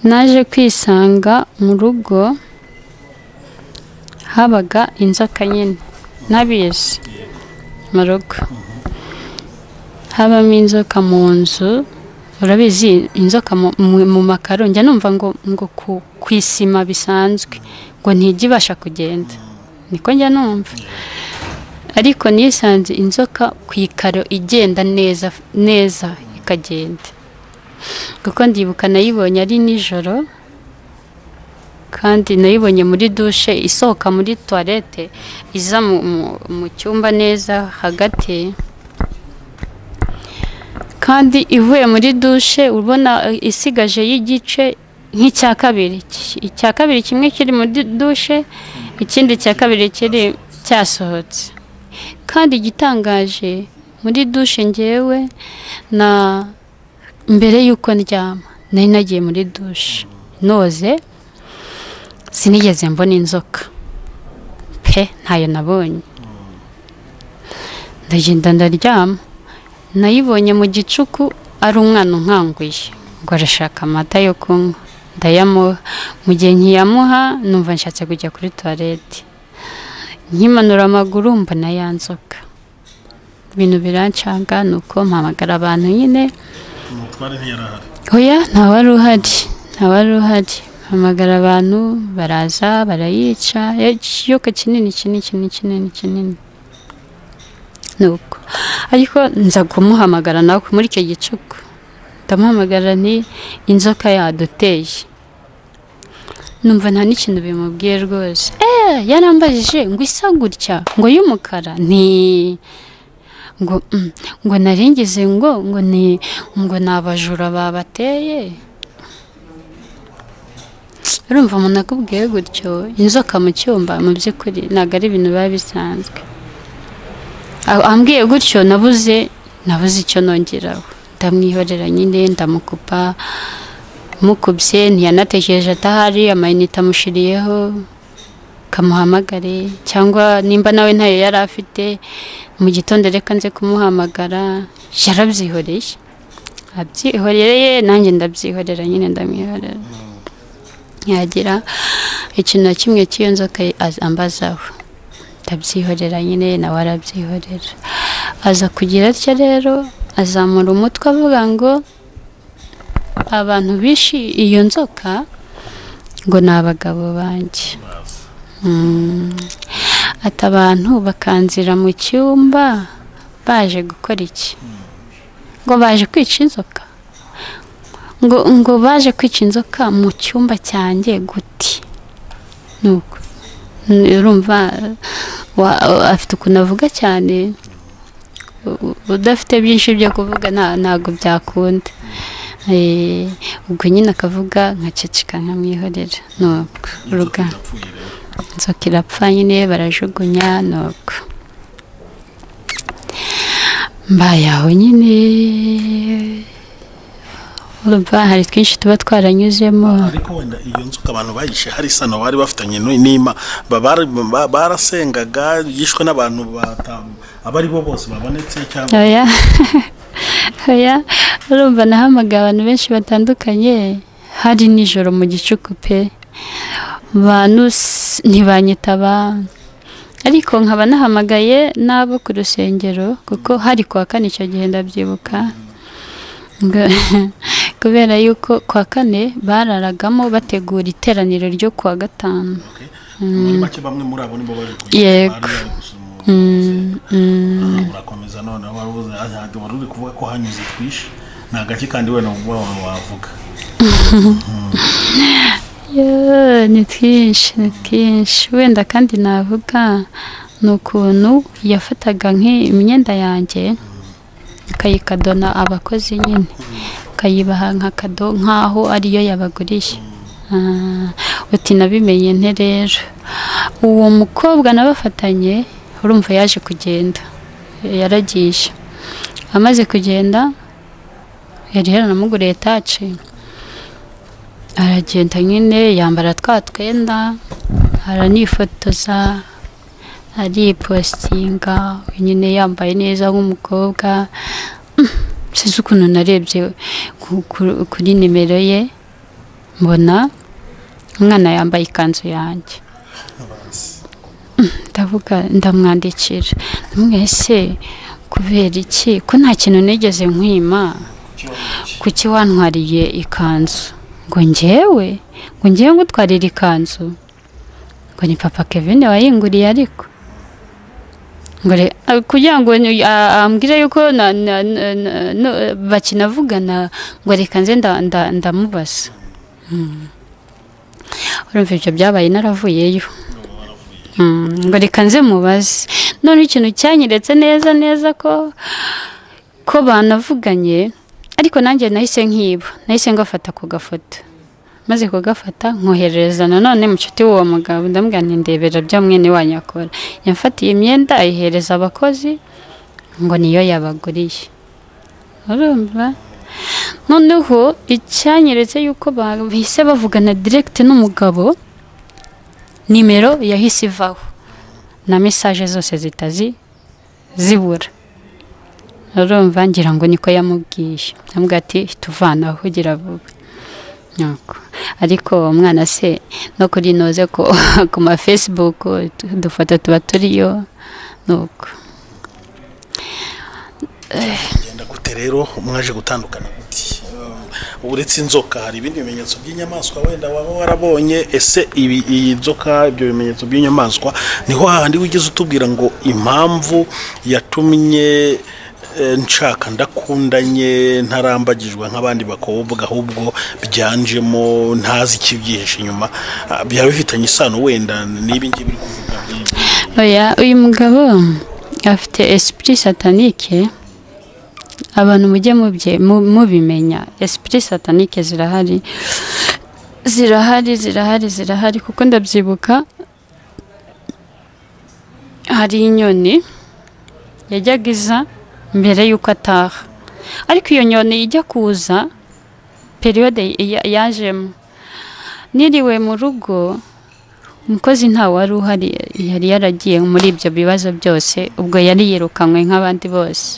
naje kwisanga mu rugo habaga inzoka nyine n'abizi mu rugo habamo inzoka mu nzu urabizi inzoka mu- mu- mu makaro njya numva ngo ngo ku- ku isima bisanzwe ngo ntijya ibasha kugenda niko njya numva ariko nisanze inzoka ku ikaro igenda neza neza ikagenda kuko ndibuka nayibonye ari nijoro kandi nayibonye muri dushe isohoka muri tuwarete iza mu- mu- mu cyumba neza hagati kandi ivuye muri dushe ubona eh, isigaje y'igice nk'icya kabiri Iki- icya kabiri kimwe kiri muri dushe ikindi cya kabiri kiri cyasohotse kandi igitangaje muri dushe ngewe na mbere y'uko ndyama nari nagiye muri dushe noze sinigeze mbona inzoka pe ntayo nabonye ndagenda ndaryama nayibonye mu gicuku ari umwana unkanguye ngo arashaka amata yo kunywa ndayamuha mu gihe nkiyamuha numva nshatse kujya kuri tuwarete nkimanura amaguru mbona yanzoka ibintu birancanga ni uko mpamagara abantu nyine umutware ntiyarahari oya ntawari uhari ntawari uhari mpamagara abantu baraza barayica ikiyoka kinini kinini kinini kinini kinini nuko ariko nza kumuhamagara nawe muri icyo gicuku ndamuhamagara ni inzoka yaduteye numva nta n'ikintu bimubwiye rwose eee yarambajije ngo isa gutya ngo y'umukara ni ngo "Mm, ngo naringize ngo ngo ni ngo ni abajura babateye urumva umuntu akubwiye gutyo inzoka mu cyumba mu by'ukuri ntabwo ari ibintu biba bisanzwe Aho ambwiye gutyo nabuze nabuze icyo nongeraho ndamwihorera nyine ndamukupa mukubye ntiyanatekereje atahari amayinite amushiriyeho kamuhamagare cyangwa nimba nawe ntayo yari afite mu gitondo reka nze kumuhamagara yarabyihoreye abyihoreye nanjye ndabyihorera nyine ndamwihorera yagira ikintu na kimwe cy'iyo nzoka az- ambazaho ndabyihorera nyine nawe arabyihorera aza kugira atya rero azamura umutwe avuga ngo abantu bishe iyo nzoka ngo ni abagabo banjye Mm. ati abantu bakanzira mu cyumba baje gukora iki ngo baje kwica inzoka ngo ngo baje kwica inzoka mu cyumba cyanjye guti nuko N- urumva wa- afite ukuntu avuga cyane u- u- udafite byinshi byo kuvuga nta- ntabwo byakunda Eh, ubwo nyine akavuga nkaceceka nkamwihorera nuko urugamba idapfuye rero inzoka irapfa nyine barajugunya nuko mbaye aho nyine urumva hari twinshi tuba twaranyuzemo ariko wenda iyo nzoka abantu bayishe hari isano bari bafitanye nu- n'ima ba- bari- ba- barasengaga yishwe n'abantu bata- aba ari bo bose babonetse cyangwa oya oya urumva nahamagaye abantu benshi batandukanye hari nijoro mu gicuku pe bantu s- ntibanyitaba ariko nkaba nahamagaye n'abo ku rusengero kuko hari kwa kane icyo gihe ndabyibuka Ngo- kubera yuko kwa kane bararagamo bategura iteraniro ryo kuwa gatanu Okay. muri make bamwe muri abo nibo baje kuyisha, Yego. bari bari gusumu- Mm, mm. Ah, urakomeza noneho wari uvuze ah, ntabwo wari uri kuvuga ko hanyuze twishe ni agace kandi wenda ubwo wawe wavuga Yo, ni twinshi ni twinshi wenda kandi navuga ni ukuntu yafataga nk'imyenda yanjye akayikadona abakozi nyine akayibaha nka kado nk'aho ariyo yabaguriye Ah, uti nabimenye nte rero uwo mukobwa nabafatanye urumva yaje kugenda yaragije amaze kugenda yari yaranamuguriye taci aragenda nyine yambara twa twenda aranifotoza aripositinga nyine yambaye neza nk'umukobwa Mm, sinzi ukuntu narebye ku- ku- kuri nimero ye mbona umwana yambaye ikanzu yanjye ndavuga ndamwandikira mwese kubera iki ko nta kintu nigeze nkwima kuki wantwariye ikanzu ngo ngewe ngo ngewe ngutwarire ikanzu ngo ni papa kevin wayinguriye ariko ngo re- a- kugira ngo ni- a- ambwire yuko na- na- na- na- no- bakinavugana ngo reka nze nda- nda- ndamubaza Mm. urumva ibyo byabaye naravuyeyo Mm, ngo reka nze mubaze none ikintu cyanyeretse neza neza ko ko banavuganye ariko nanjye nahise nkiba nahise ngafata ku gafoto maze kugafata nkoherereza nanone mucuti w'uwo mugabo ndamubwira nti ndebera bya mwene wanyu akora yamfatiye imyenda ayihereza abakozi ngo niyo yabaguriye urumva noneho icyanyeretse yuko bahise bavugana diregiti n'umugabo nimero yahise ivaho na mesaje zose zitazi zibura urumva ngira ngo niko yamubwiye yamubwiye ati tuvanaho ugira vuba Nuko. ariko umwana se no kuri noze ko ku ma facebook udufoto tuba turiyo nuko genda gute rero mwaje gutandukana gute Uh, uretse inzoka hari ibindi bimenyetso by'inyamaswa wenda waba warabonye ese ibi- iyi nzoka ibyo bimenyetso by'inyamaswa niho hahandi wigeze utubwira ngo impamvu yatumye eh, nshaka ndakundanye ntarambagijwe nk'abandi bakobwa ahubwo byanjemo ntazi ikibyihishe inyuma Ah, byaba bifitanye isano wenda n'ibi ngibi uri kuvuga by'ibyo. oya uyu mugabo afite esprit satanike abantu mujye mubye mu- mubimenya esprit satanike zirahari zirahari zirahari zirahari kuko ndabyibuka hari inyoni yajyaga iza mbere y'uko ataha ariko iyo nyoni ijya kuza periyode ya- yajemo niriwe mu rugo umukozi ntawe wari uhari yari yaragiye muri ibyo bibazo byose ubwo yari yirukanywe nk'abandi bose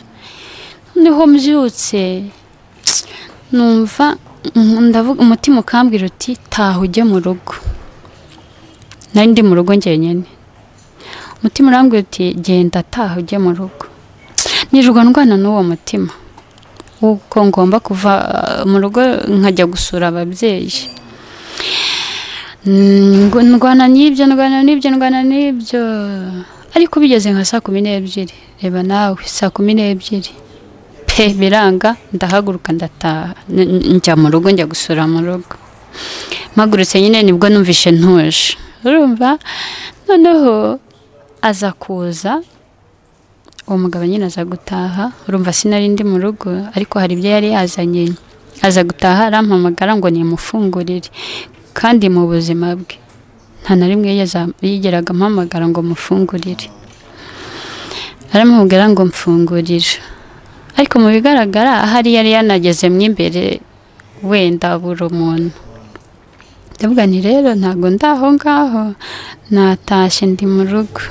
noneho mbyutse numva mm, ndavuga umutima ukambwira uti taha ujye mu rugo nari ndi mu rugo njyenyine umutima urambwira uti genda taha ujye mu rugo nirirwa ndwana n'uwo mutima w'uko ngomba kuva uh, mu rugo nkajya gusura ababyeyi Mm, ngo ndwana n'ibyo ndwana n'ibyo ndwana n'ibyo ariko bigeze nka saa kumi n'ebyiri reba nawe saa kumi n'ebyiri pe biranga ndahaguruka ndataha N- n- njya mu rugo njya gusura mu rugo mpagurutse nyine nibwo numvishe ntuje urumva noneho aza kuza uwo mugabo nyine aza gutaha urumva sinari ndi mu rugo ariko hari ibyo yari yazanye aza gutaha arampamagara ngo nimufungurire kandi mu buzima bwe nta na rimwe yigeza- yigeraga ampamagara ngo mufungurire aramubwira ngo mfungurire ariko mu bigaragara ahari yari yanageze mo imbere wenda buri muntu ndavuga nti rero ntabwo ndi aho ngaho natashye ndi mu rugo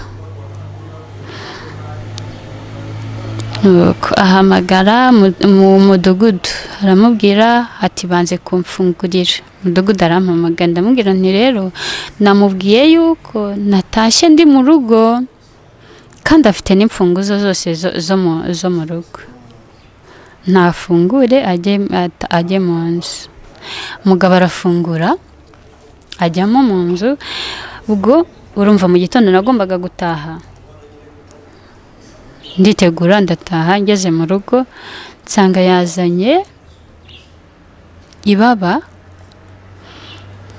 Nuko ahamagara mu- mu mudugudu aramubwira ati banze kumfungurira umudugudu arampamagara ndamubwira nti rero namubwiye yuko natashye ndi mu rugo kandi afite n'imfunguzo zose zo- zo mu- zo mu rugo ntafungure ajye at- ajye mu nzu umugabo arafungura ajyamo mu nzu ubwo urumva mu gitondo nagombaga gutaha nditegura ndataha ngeze mu rugo nsanga yazanye ibaba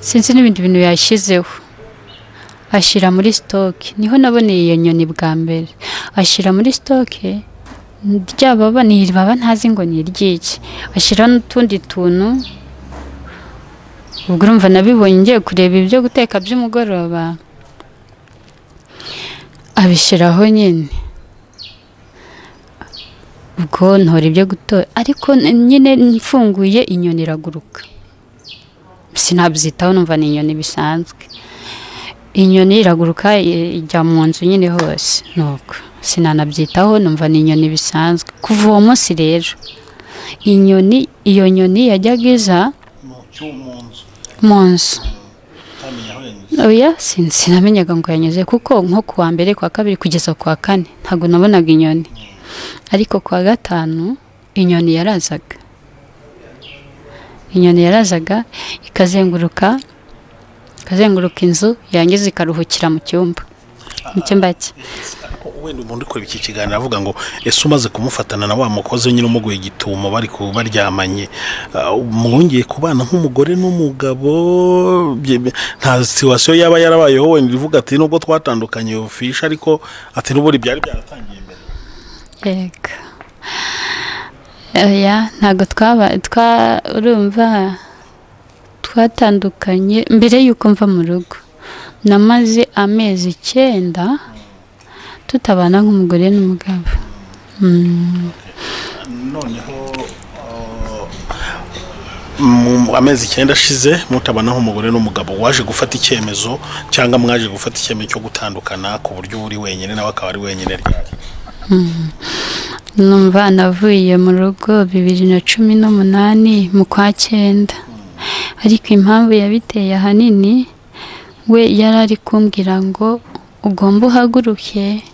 sinzi n'ibindi bintu yashyizeho ashyira muri sitoke niho naboneye iyo nyoni bwa mbere ashyira muri sitoke rya baba ni iri baba ntazi ngo ni iry'iki ashyiraho n'utundi tuntu ubwo urumva nabibonye ngiye kureba ibyo guteka by'umugoroba abishyiraho nyine ubwo ntora ibyo gutora ariko n- nyine mfunguye inyoni iraguruka sinabyitaho numva ni inyoni bisanzwe inyoni iraguruka i- ijya mu nzu nyine hose nuko sinanabyitaho numva ni inyoni bisanzwe kuva uwo munsi rero inyoni iyo nyoni yajyaga iza mu cyumba mu nzu mu nzu utamenya aho yanyuze oya sin- sinamenyaga ngo yanyuze kuko nko ku wa mbere ku wa kabiri kugeza ku wa kane ntabwo nabonaga inyoni ariko ku wa gatanu inyoni yarazaga inyoni yarazaga ikazenguruka ikazenguruka inzu yangiza ikaruhukira mu cyumba mu cyumba cye Ariko wenda umuntu uri kureba iki kiganiro avuga ngo ese umaze kumufatana na wa mukozi nyine umuguye gitumo bari ku baryamanye ah, mwongeye kubana nk'umugore n'umugabo bye- bye- nta situwasiyo yaba yarabayeho wenda ivuga ati nubwo twatandukanye fisha ariko ati n'ubundi byari byaratangiye mbere yego oya ntabwo twaba twa urumva twatandukanye mbere y'uko mva mu rugo namaze amezi icyenda tutabana nk'umugore n'umugabo Mm, noneho ah, mu amezi icyenda ashize mutabana nk'umugore n'umugabo waje gufata icyemezo cyangwa mwaje gufata icyemezo cyo gutandukana ku buryo uba uri wenyine nawe akaba ari wenyine ryari numva navuye mu rugo bibiri na cumi n'umunani mu kwa cyenda ariko impamvu yabiteye ahanini we yari ari kumbwira ngo ugomba uhaguruke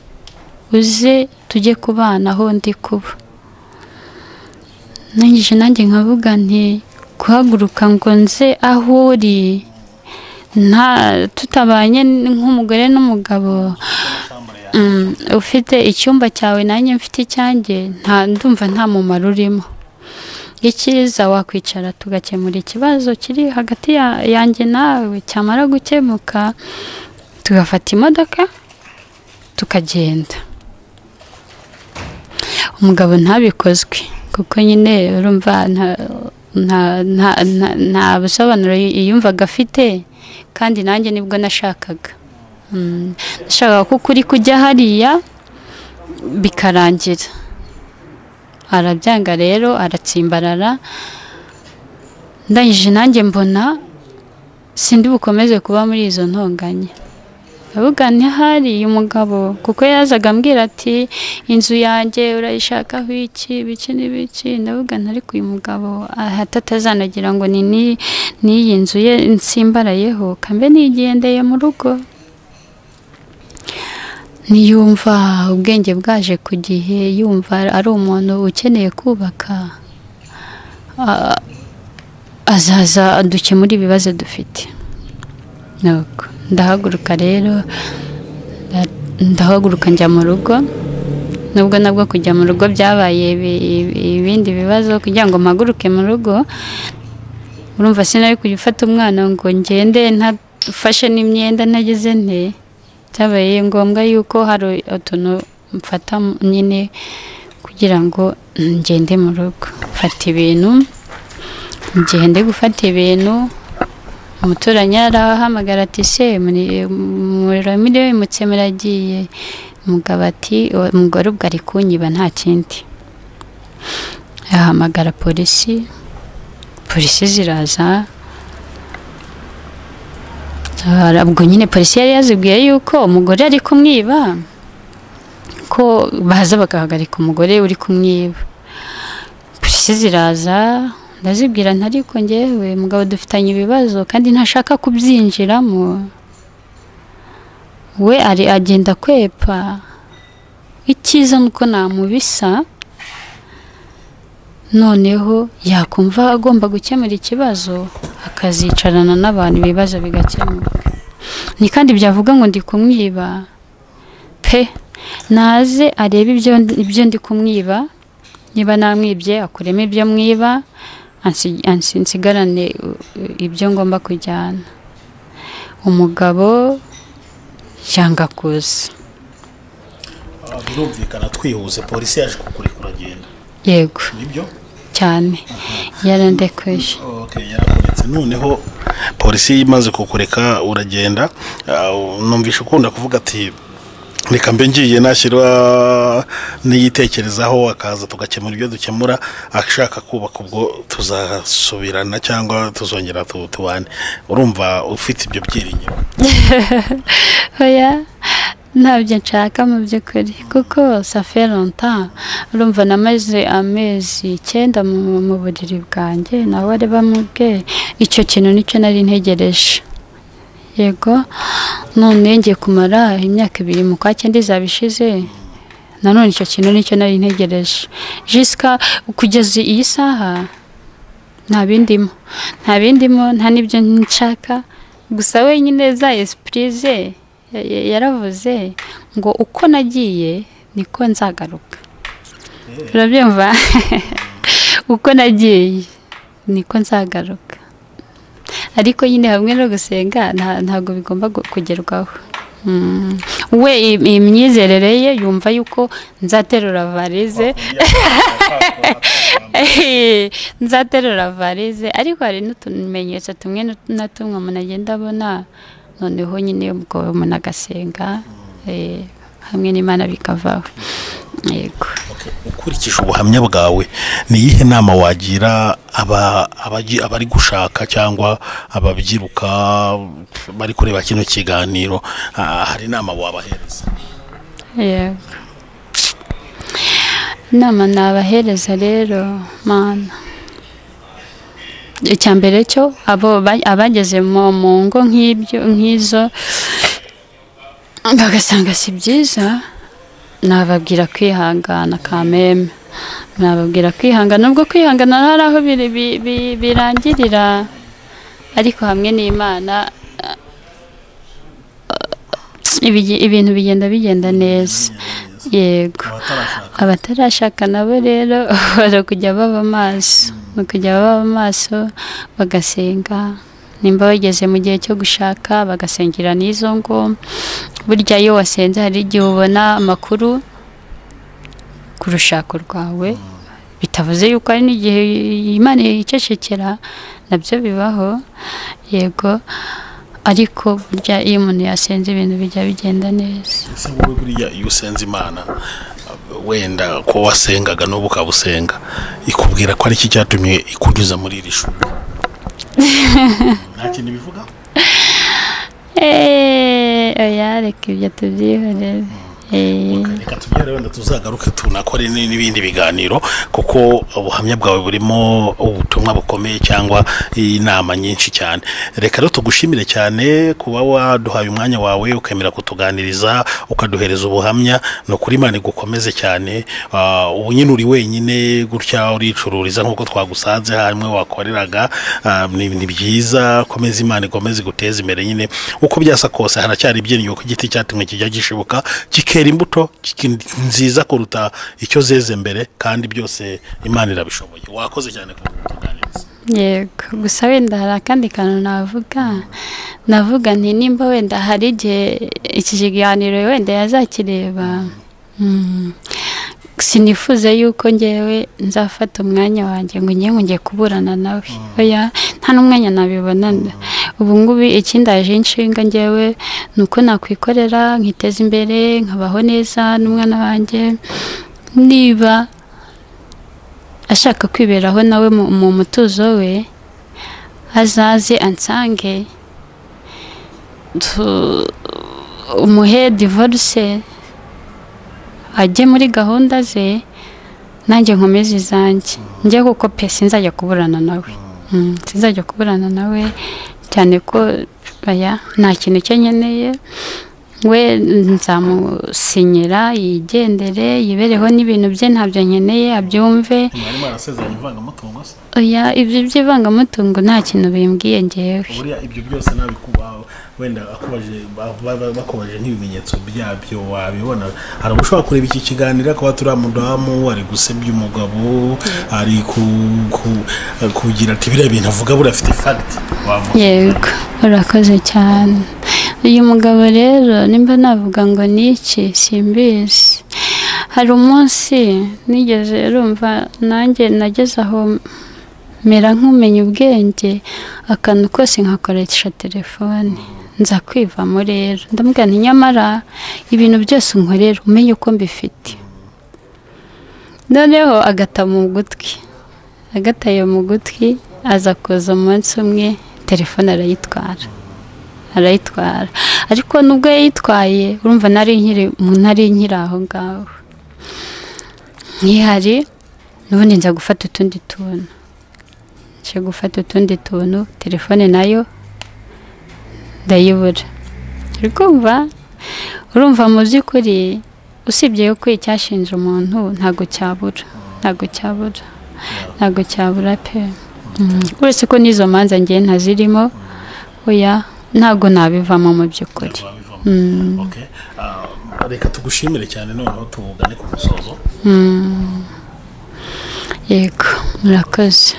uze tujye kubana aho ndi kuba nangije nanjye nkavuga nti guhaguruka ngo nze aho uri nta tutabanye nk'umugore n'umugabo Mm, ufite icyumba cyawe nanjye mfite icyanjye nta ndumva nta mumaro urimo icyiza wakwicara tugakemura ikibazo kiri hagati ya- yanjye nawe cyamara gukemuka tugafata imodoka tukagenda umugabo ntabikozwe kuko nyine urumva nta- nta- nta- nta- nta busobanuro yumvaga afite kandi nanjye nibwo nashakaga Mm, nashakaga ko ukuri kujya hariya bikarangira arabyanga rero aratsimbarara ndangije nanjye mbona sindi bukomeze kuba muri izo ntonganya ndavuga ntihari uyu mugabo kuko yazaga ambwira ati inzu yanjye urayishakaho iki biki n'ibiki ndavuga ariko uyu mugabo ahata atazanagira ngo ni ni- n'iyi nzu ye nsimbarayeho kambe nigendeye mu rugo ntiyumva ubwenge bwaje ku gihe yumva ari umuntu ukeneye kubaka a- azaza dukemura ibibazo dufite Nuko ndahaguruka rero nda- ndahaguruka njya mu rugo nubwo nabwo kujya mu rugo byabaye ibi- ibi- ibindi bibazo kugira ngo mpaguruke mu rugo urumva sinari kujya ufata umwana ngo ngende ntafashe n'imyenda ntageze nte byabaye ngombwa yuko hari utuntu mfata nyine kugira ngo ngende mu rugo mfata ibintu igihe ndi gufata ibintu umuturanyi arahamagara ati se umuriro wimutse muragiye umugabo ati "Uwo umugore ubwo ari kunyiba nta kindi ahamagara polisi polisi ziraza Ah, ubwo nyine polisi yari yazibwiye yuko umugore ari kumwiba ko baza bagahagarika umugore uri kumwiba polisi ziraza ndazibwira nti ariko njyewe mugabo dufitanye ibibazo kandi ntashaka kubyinjiramo we ari agenda kwepa icyiza ni uko namubisa noneho yakumva agomba gukemura ikibazo akazicarana n'abantu ibibazo bigakemuka ni kandi byavuga ngo ndi kumwiba pe naze arebe ibyo ibyo ndi kumwiba niba namwibye akuremo ibyo mwiba ansi- ansi- nsigarane uh, uh, ibyo ngomba kujyana umugabo yanga kuza birumvikana twihuse polisi yaje kukuri kuragenda yego nibyo cyane yarandekweje okay yarakuretse noneho polisi imaze kukureka uragenda ah, numvisha ukunda kuvuga ati reka mbe ngiye nashyirwa n'iyitekerezaho akaza tugakemura ibyo dukemura ashaka kubaka ubwo tuzasubirana cyangwa tuzongera tu- tubane urumva ufite ibyo byiringiro oya ntabyo nshaka mu by'ukuri kuko safe lonta urumva namaze amezi icyenda mu mu buriri bwanjye nawe bari bamubwe icyo kintu nicyo nari ntegereje yego none ngiye kumara imyaka ibiri mu kwa cyenda izaba ishize nanone icyo kintu nicyo nari ntegereje jisika kugeza iyi saha nta bindimo nta bindimo nta n'ibyo nshaka gusa wenyine za esipuri ze ya- ya- yaravuze ngo uko nagiye niko nzagaruka urabyumva uko nagiye niko nzagaruka ariko nyine hamwe no gusenga nta- ntabwo bigomba gu- kugerwaho Mm. we i- imyizerere ye yumva yuko nzaterura varize nzaterura varize ariko hari n'utumenyetso tumwe na tumwe umuntu agenda abona noneho nyine ubwo umuntu agasenga eh, hamwe n'imana bikavaho yego ukurikije ubuhamya bwawe ni iyihe nama wagira aba- abagi- abari gushaka cyangwa ababyiruka bari kureba kino kiganiro Ah, hari inama wabahereza yego inama nabahereza rero mana icya mbere cyo abo ba- abageze mu mu ngo nk'ibyo nk'izo bagasanga si byiza nababwira kwihangana kameme nababwira kwihangana nubwo kwihangana hari aho biri- bi- bi- birangirira ariko hamwe n'imana eh, ibigi- ibintu bigenda bigenda neza yego abatarashaka abatarashaka nabo rero bari kujya baba maso ni ukujya baba maso bagasenga nimba bageze mu gihe cyo gushaka bagasengera n'izo ngo burya iyo wasenze hari igihe ubona amakuru ku rushako rwawe bitavuze yuko hari n'igihe imana yicecekera nabyo bibaho yego ariko burya iyo umuntu yasenze ibintu bijya bigenda neza ese wowe buriya iyo usenze imana wenda ko wasengaga n'ubu ukaba usenga ikubwira ko ari iki cyatumye ikunyuza muri iri shuri nta kintu bivuga Eee, oya reka ibyo tubyihorere Eee, reka tugere wenda tuzagaruke tunakore n- n'ibindi biganiro kuko ubuhamya bwawe burimo ubutumwa bukomeye cyangwa inama nyinshi cyane reka rero tugushimire cyane kuba waduhaye umwanya wawe ukemera kutuganiriza ukaduhereza ubuhamya ni ukuri imana igukomeze cyane Ah, ubu nyine uri wenyine gutya uricururiza nk'uko twagusanze hamwe wakoreraga Ah, ni ni byiza komeza imana ikomeze iguteze imbere nyine uko byasa kose haracyari ibyinyo ku giti cyatumwe kijya gishibuka kikera imbuto kiki- nziza kuruta icyo zeze mbere kandi byose imana irabishoboye wakoze cyane ku kutuganiriza yego gusa wenda hari akandi kantu navuga navuga nti nimba wenda hari igihe iki kiganiro wenda yazakireba mm, sinifuze yuko ngewe nzafata umwanya wanjye ngo ngewe ngo ngiye kuburana nawe oya nta n'umwanya nabibonana ubu ngubu ikindaje inshinga ngewe ni uko nakwikorera nkiteza imbere nkabaho neza n'umwana wanjye niba ashaka kwiberaho nawe mu- mu mutuzo we azaze ansange tu- umuhe divorce ajye muri gahunda ze nanjye nkomeze izanjye njye kuko pe sinzajya kuburana nawe Mm, sinzajya kuburana nawe cyane ko aya nta kintu cye nkeneye we nzamusinyira yigendere yibereho n'ibintu bye ntabyo nkeneye abyumve mwari mwarasezeranye ivangamutungo se oya ibyo by'ivangamutungo nta kintu bimbwiye ngewe buriya ibyo byose nabikuba wenda akubaje ba- ba- ba- bakubaje nk'ibimenyetso byabyo wabibona hari ubwo ushobora kureba iki kiganiro kuba turi umudamu ari gusebya umugabo ari ku- ku- kugira ati biriya bintu avuga buriya afite fagiti wavuga yego urakoze cyane uyu mugabo rero nimba navuga ngo ni iki simbizi hari umunsi nigeze rumva nanjye nageze aho mera nk'umenya ubwenge akantu kose nkakoresha telefone nza kwivamo rero ndamubwira nti nyamara ibintu byose unkorera umenye uko mbifite noneho agata mu gutwi agataye mu gutwi aza kuza umunsi umwe telefone arayitwara arayitwara ariko nubwo yayitwaye urumva nari nkiri mu ntari nkiri aho ngaho nkihari n'ubundi nza gufata utundi tuntu nje gufata utundi tuntu telefone nayo ndayibura uri kumva urumva mu by'ukuri usibye yuko icyashinja umuntu ntabwo cyabura ntabwo cyabura ntabwo cyabura pe Mm, uretse ko n'izo manza ngiye ntazirimo oya ntabwo nabivamo mu by'ukuri wabivamo. Mm. Okay. Ah, reka tugushimire cyane noneho tugane ku musozo yego murakoze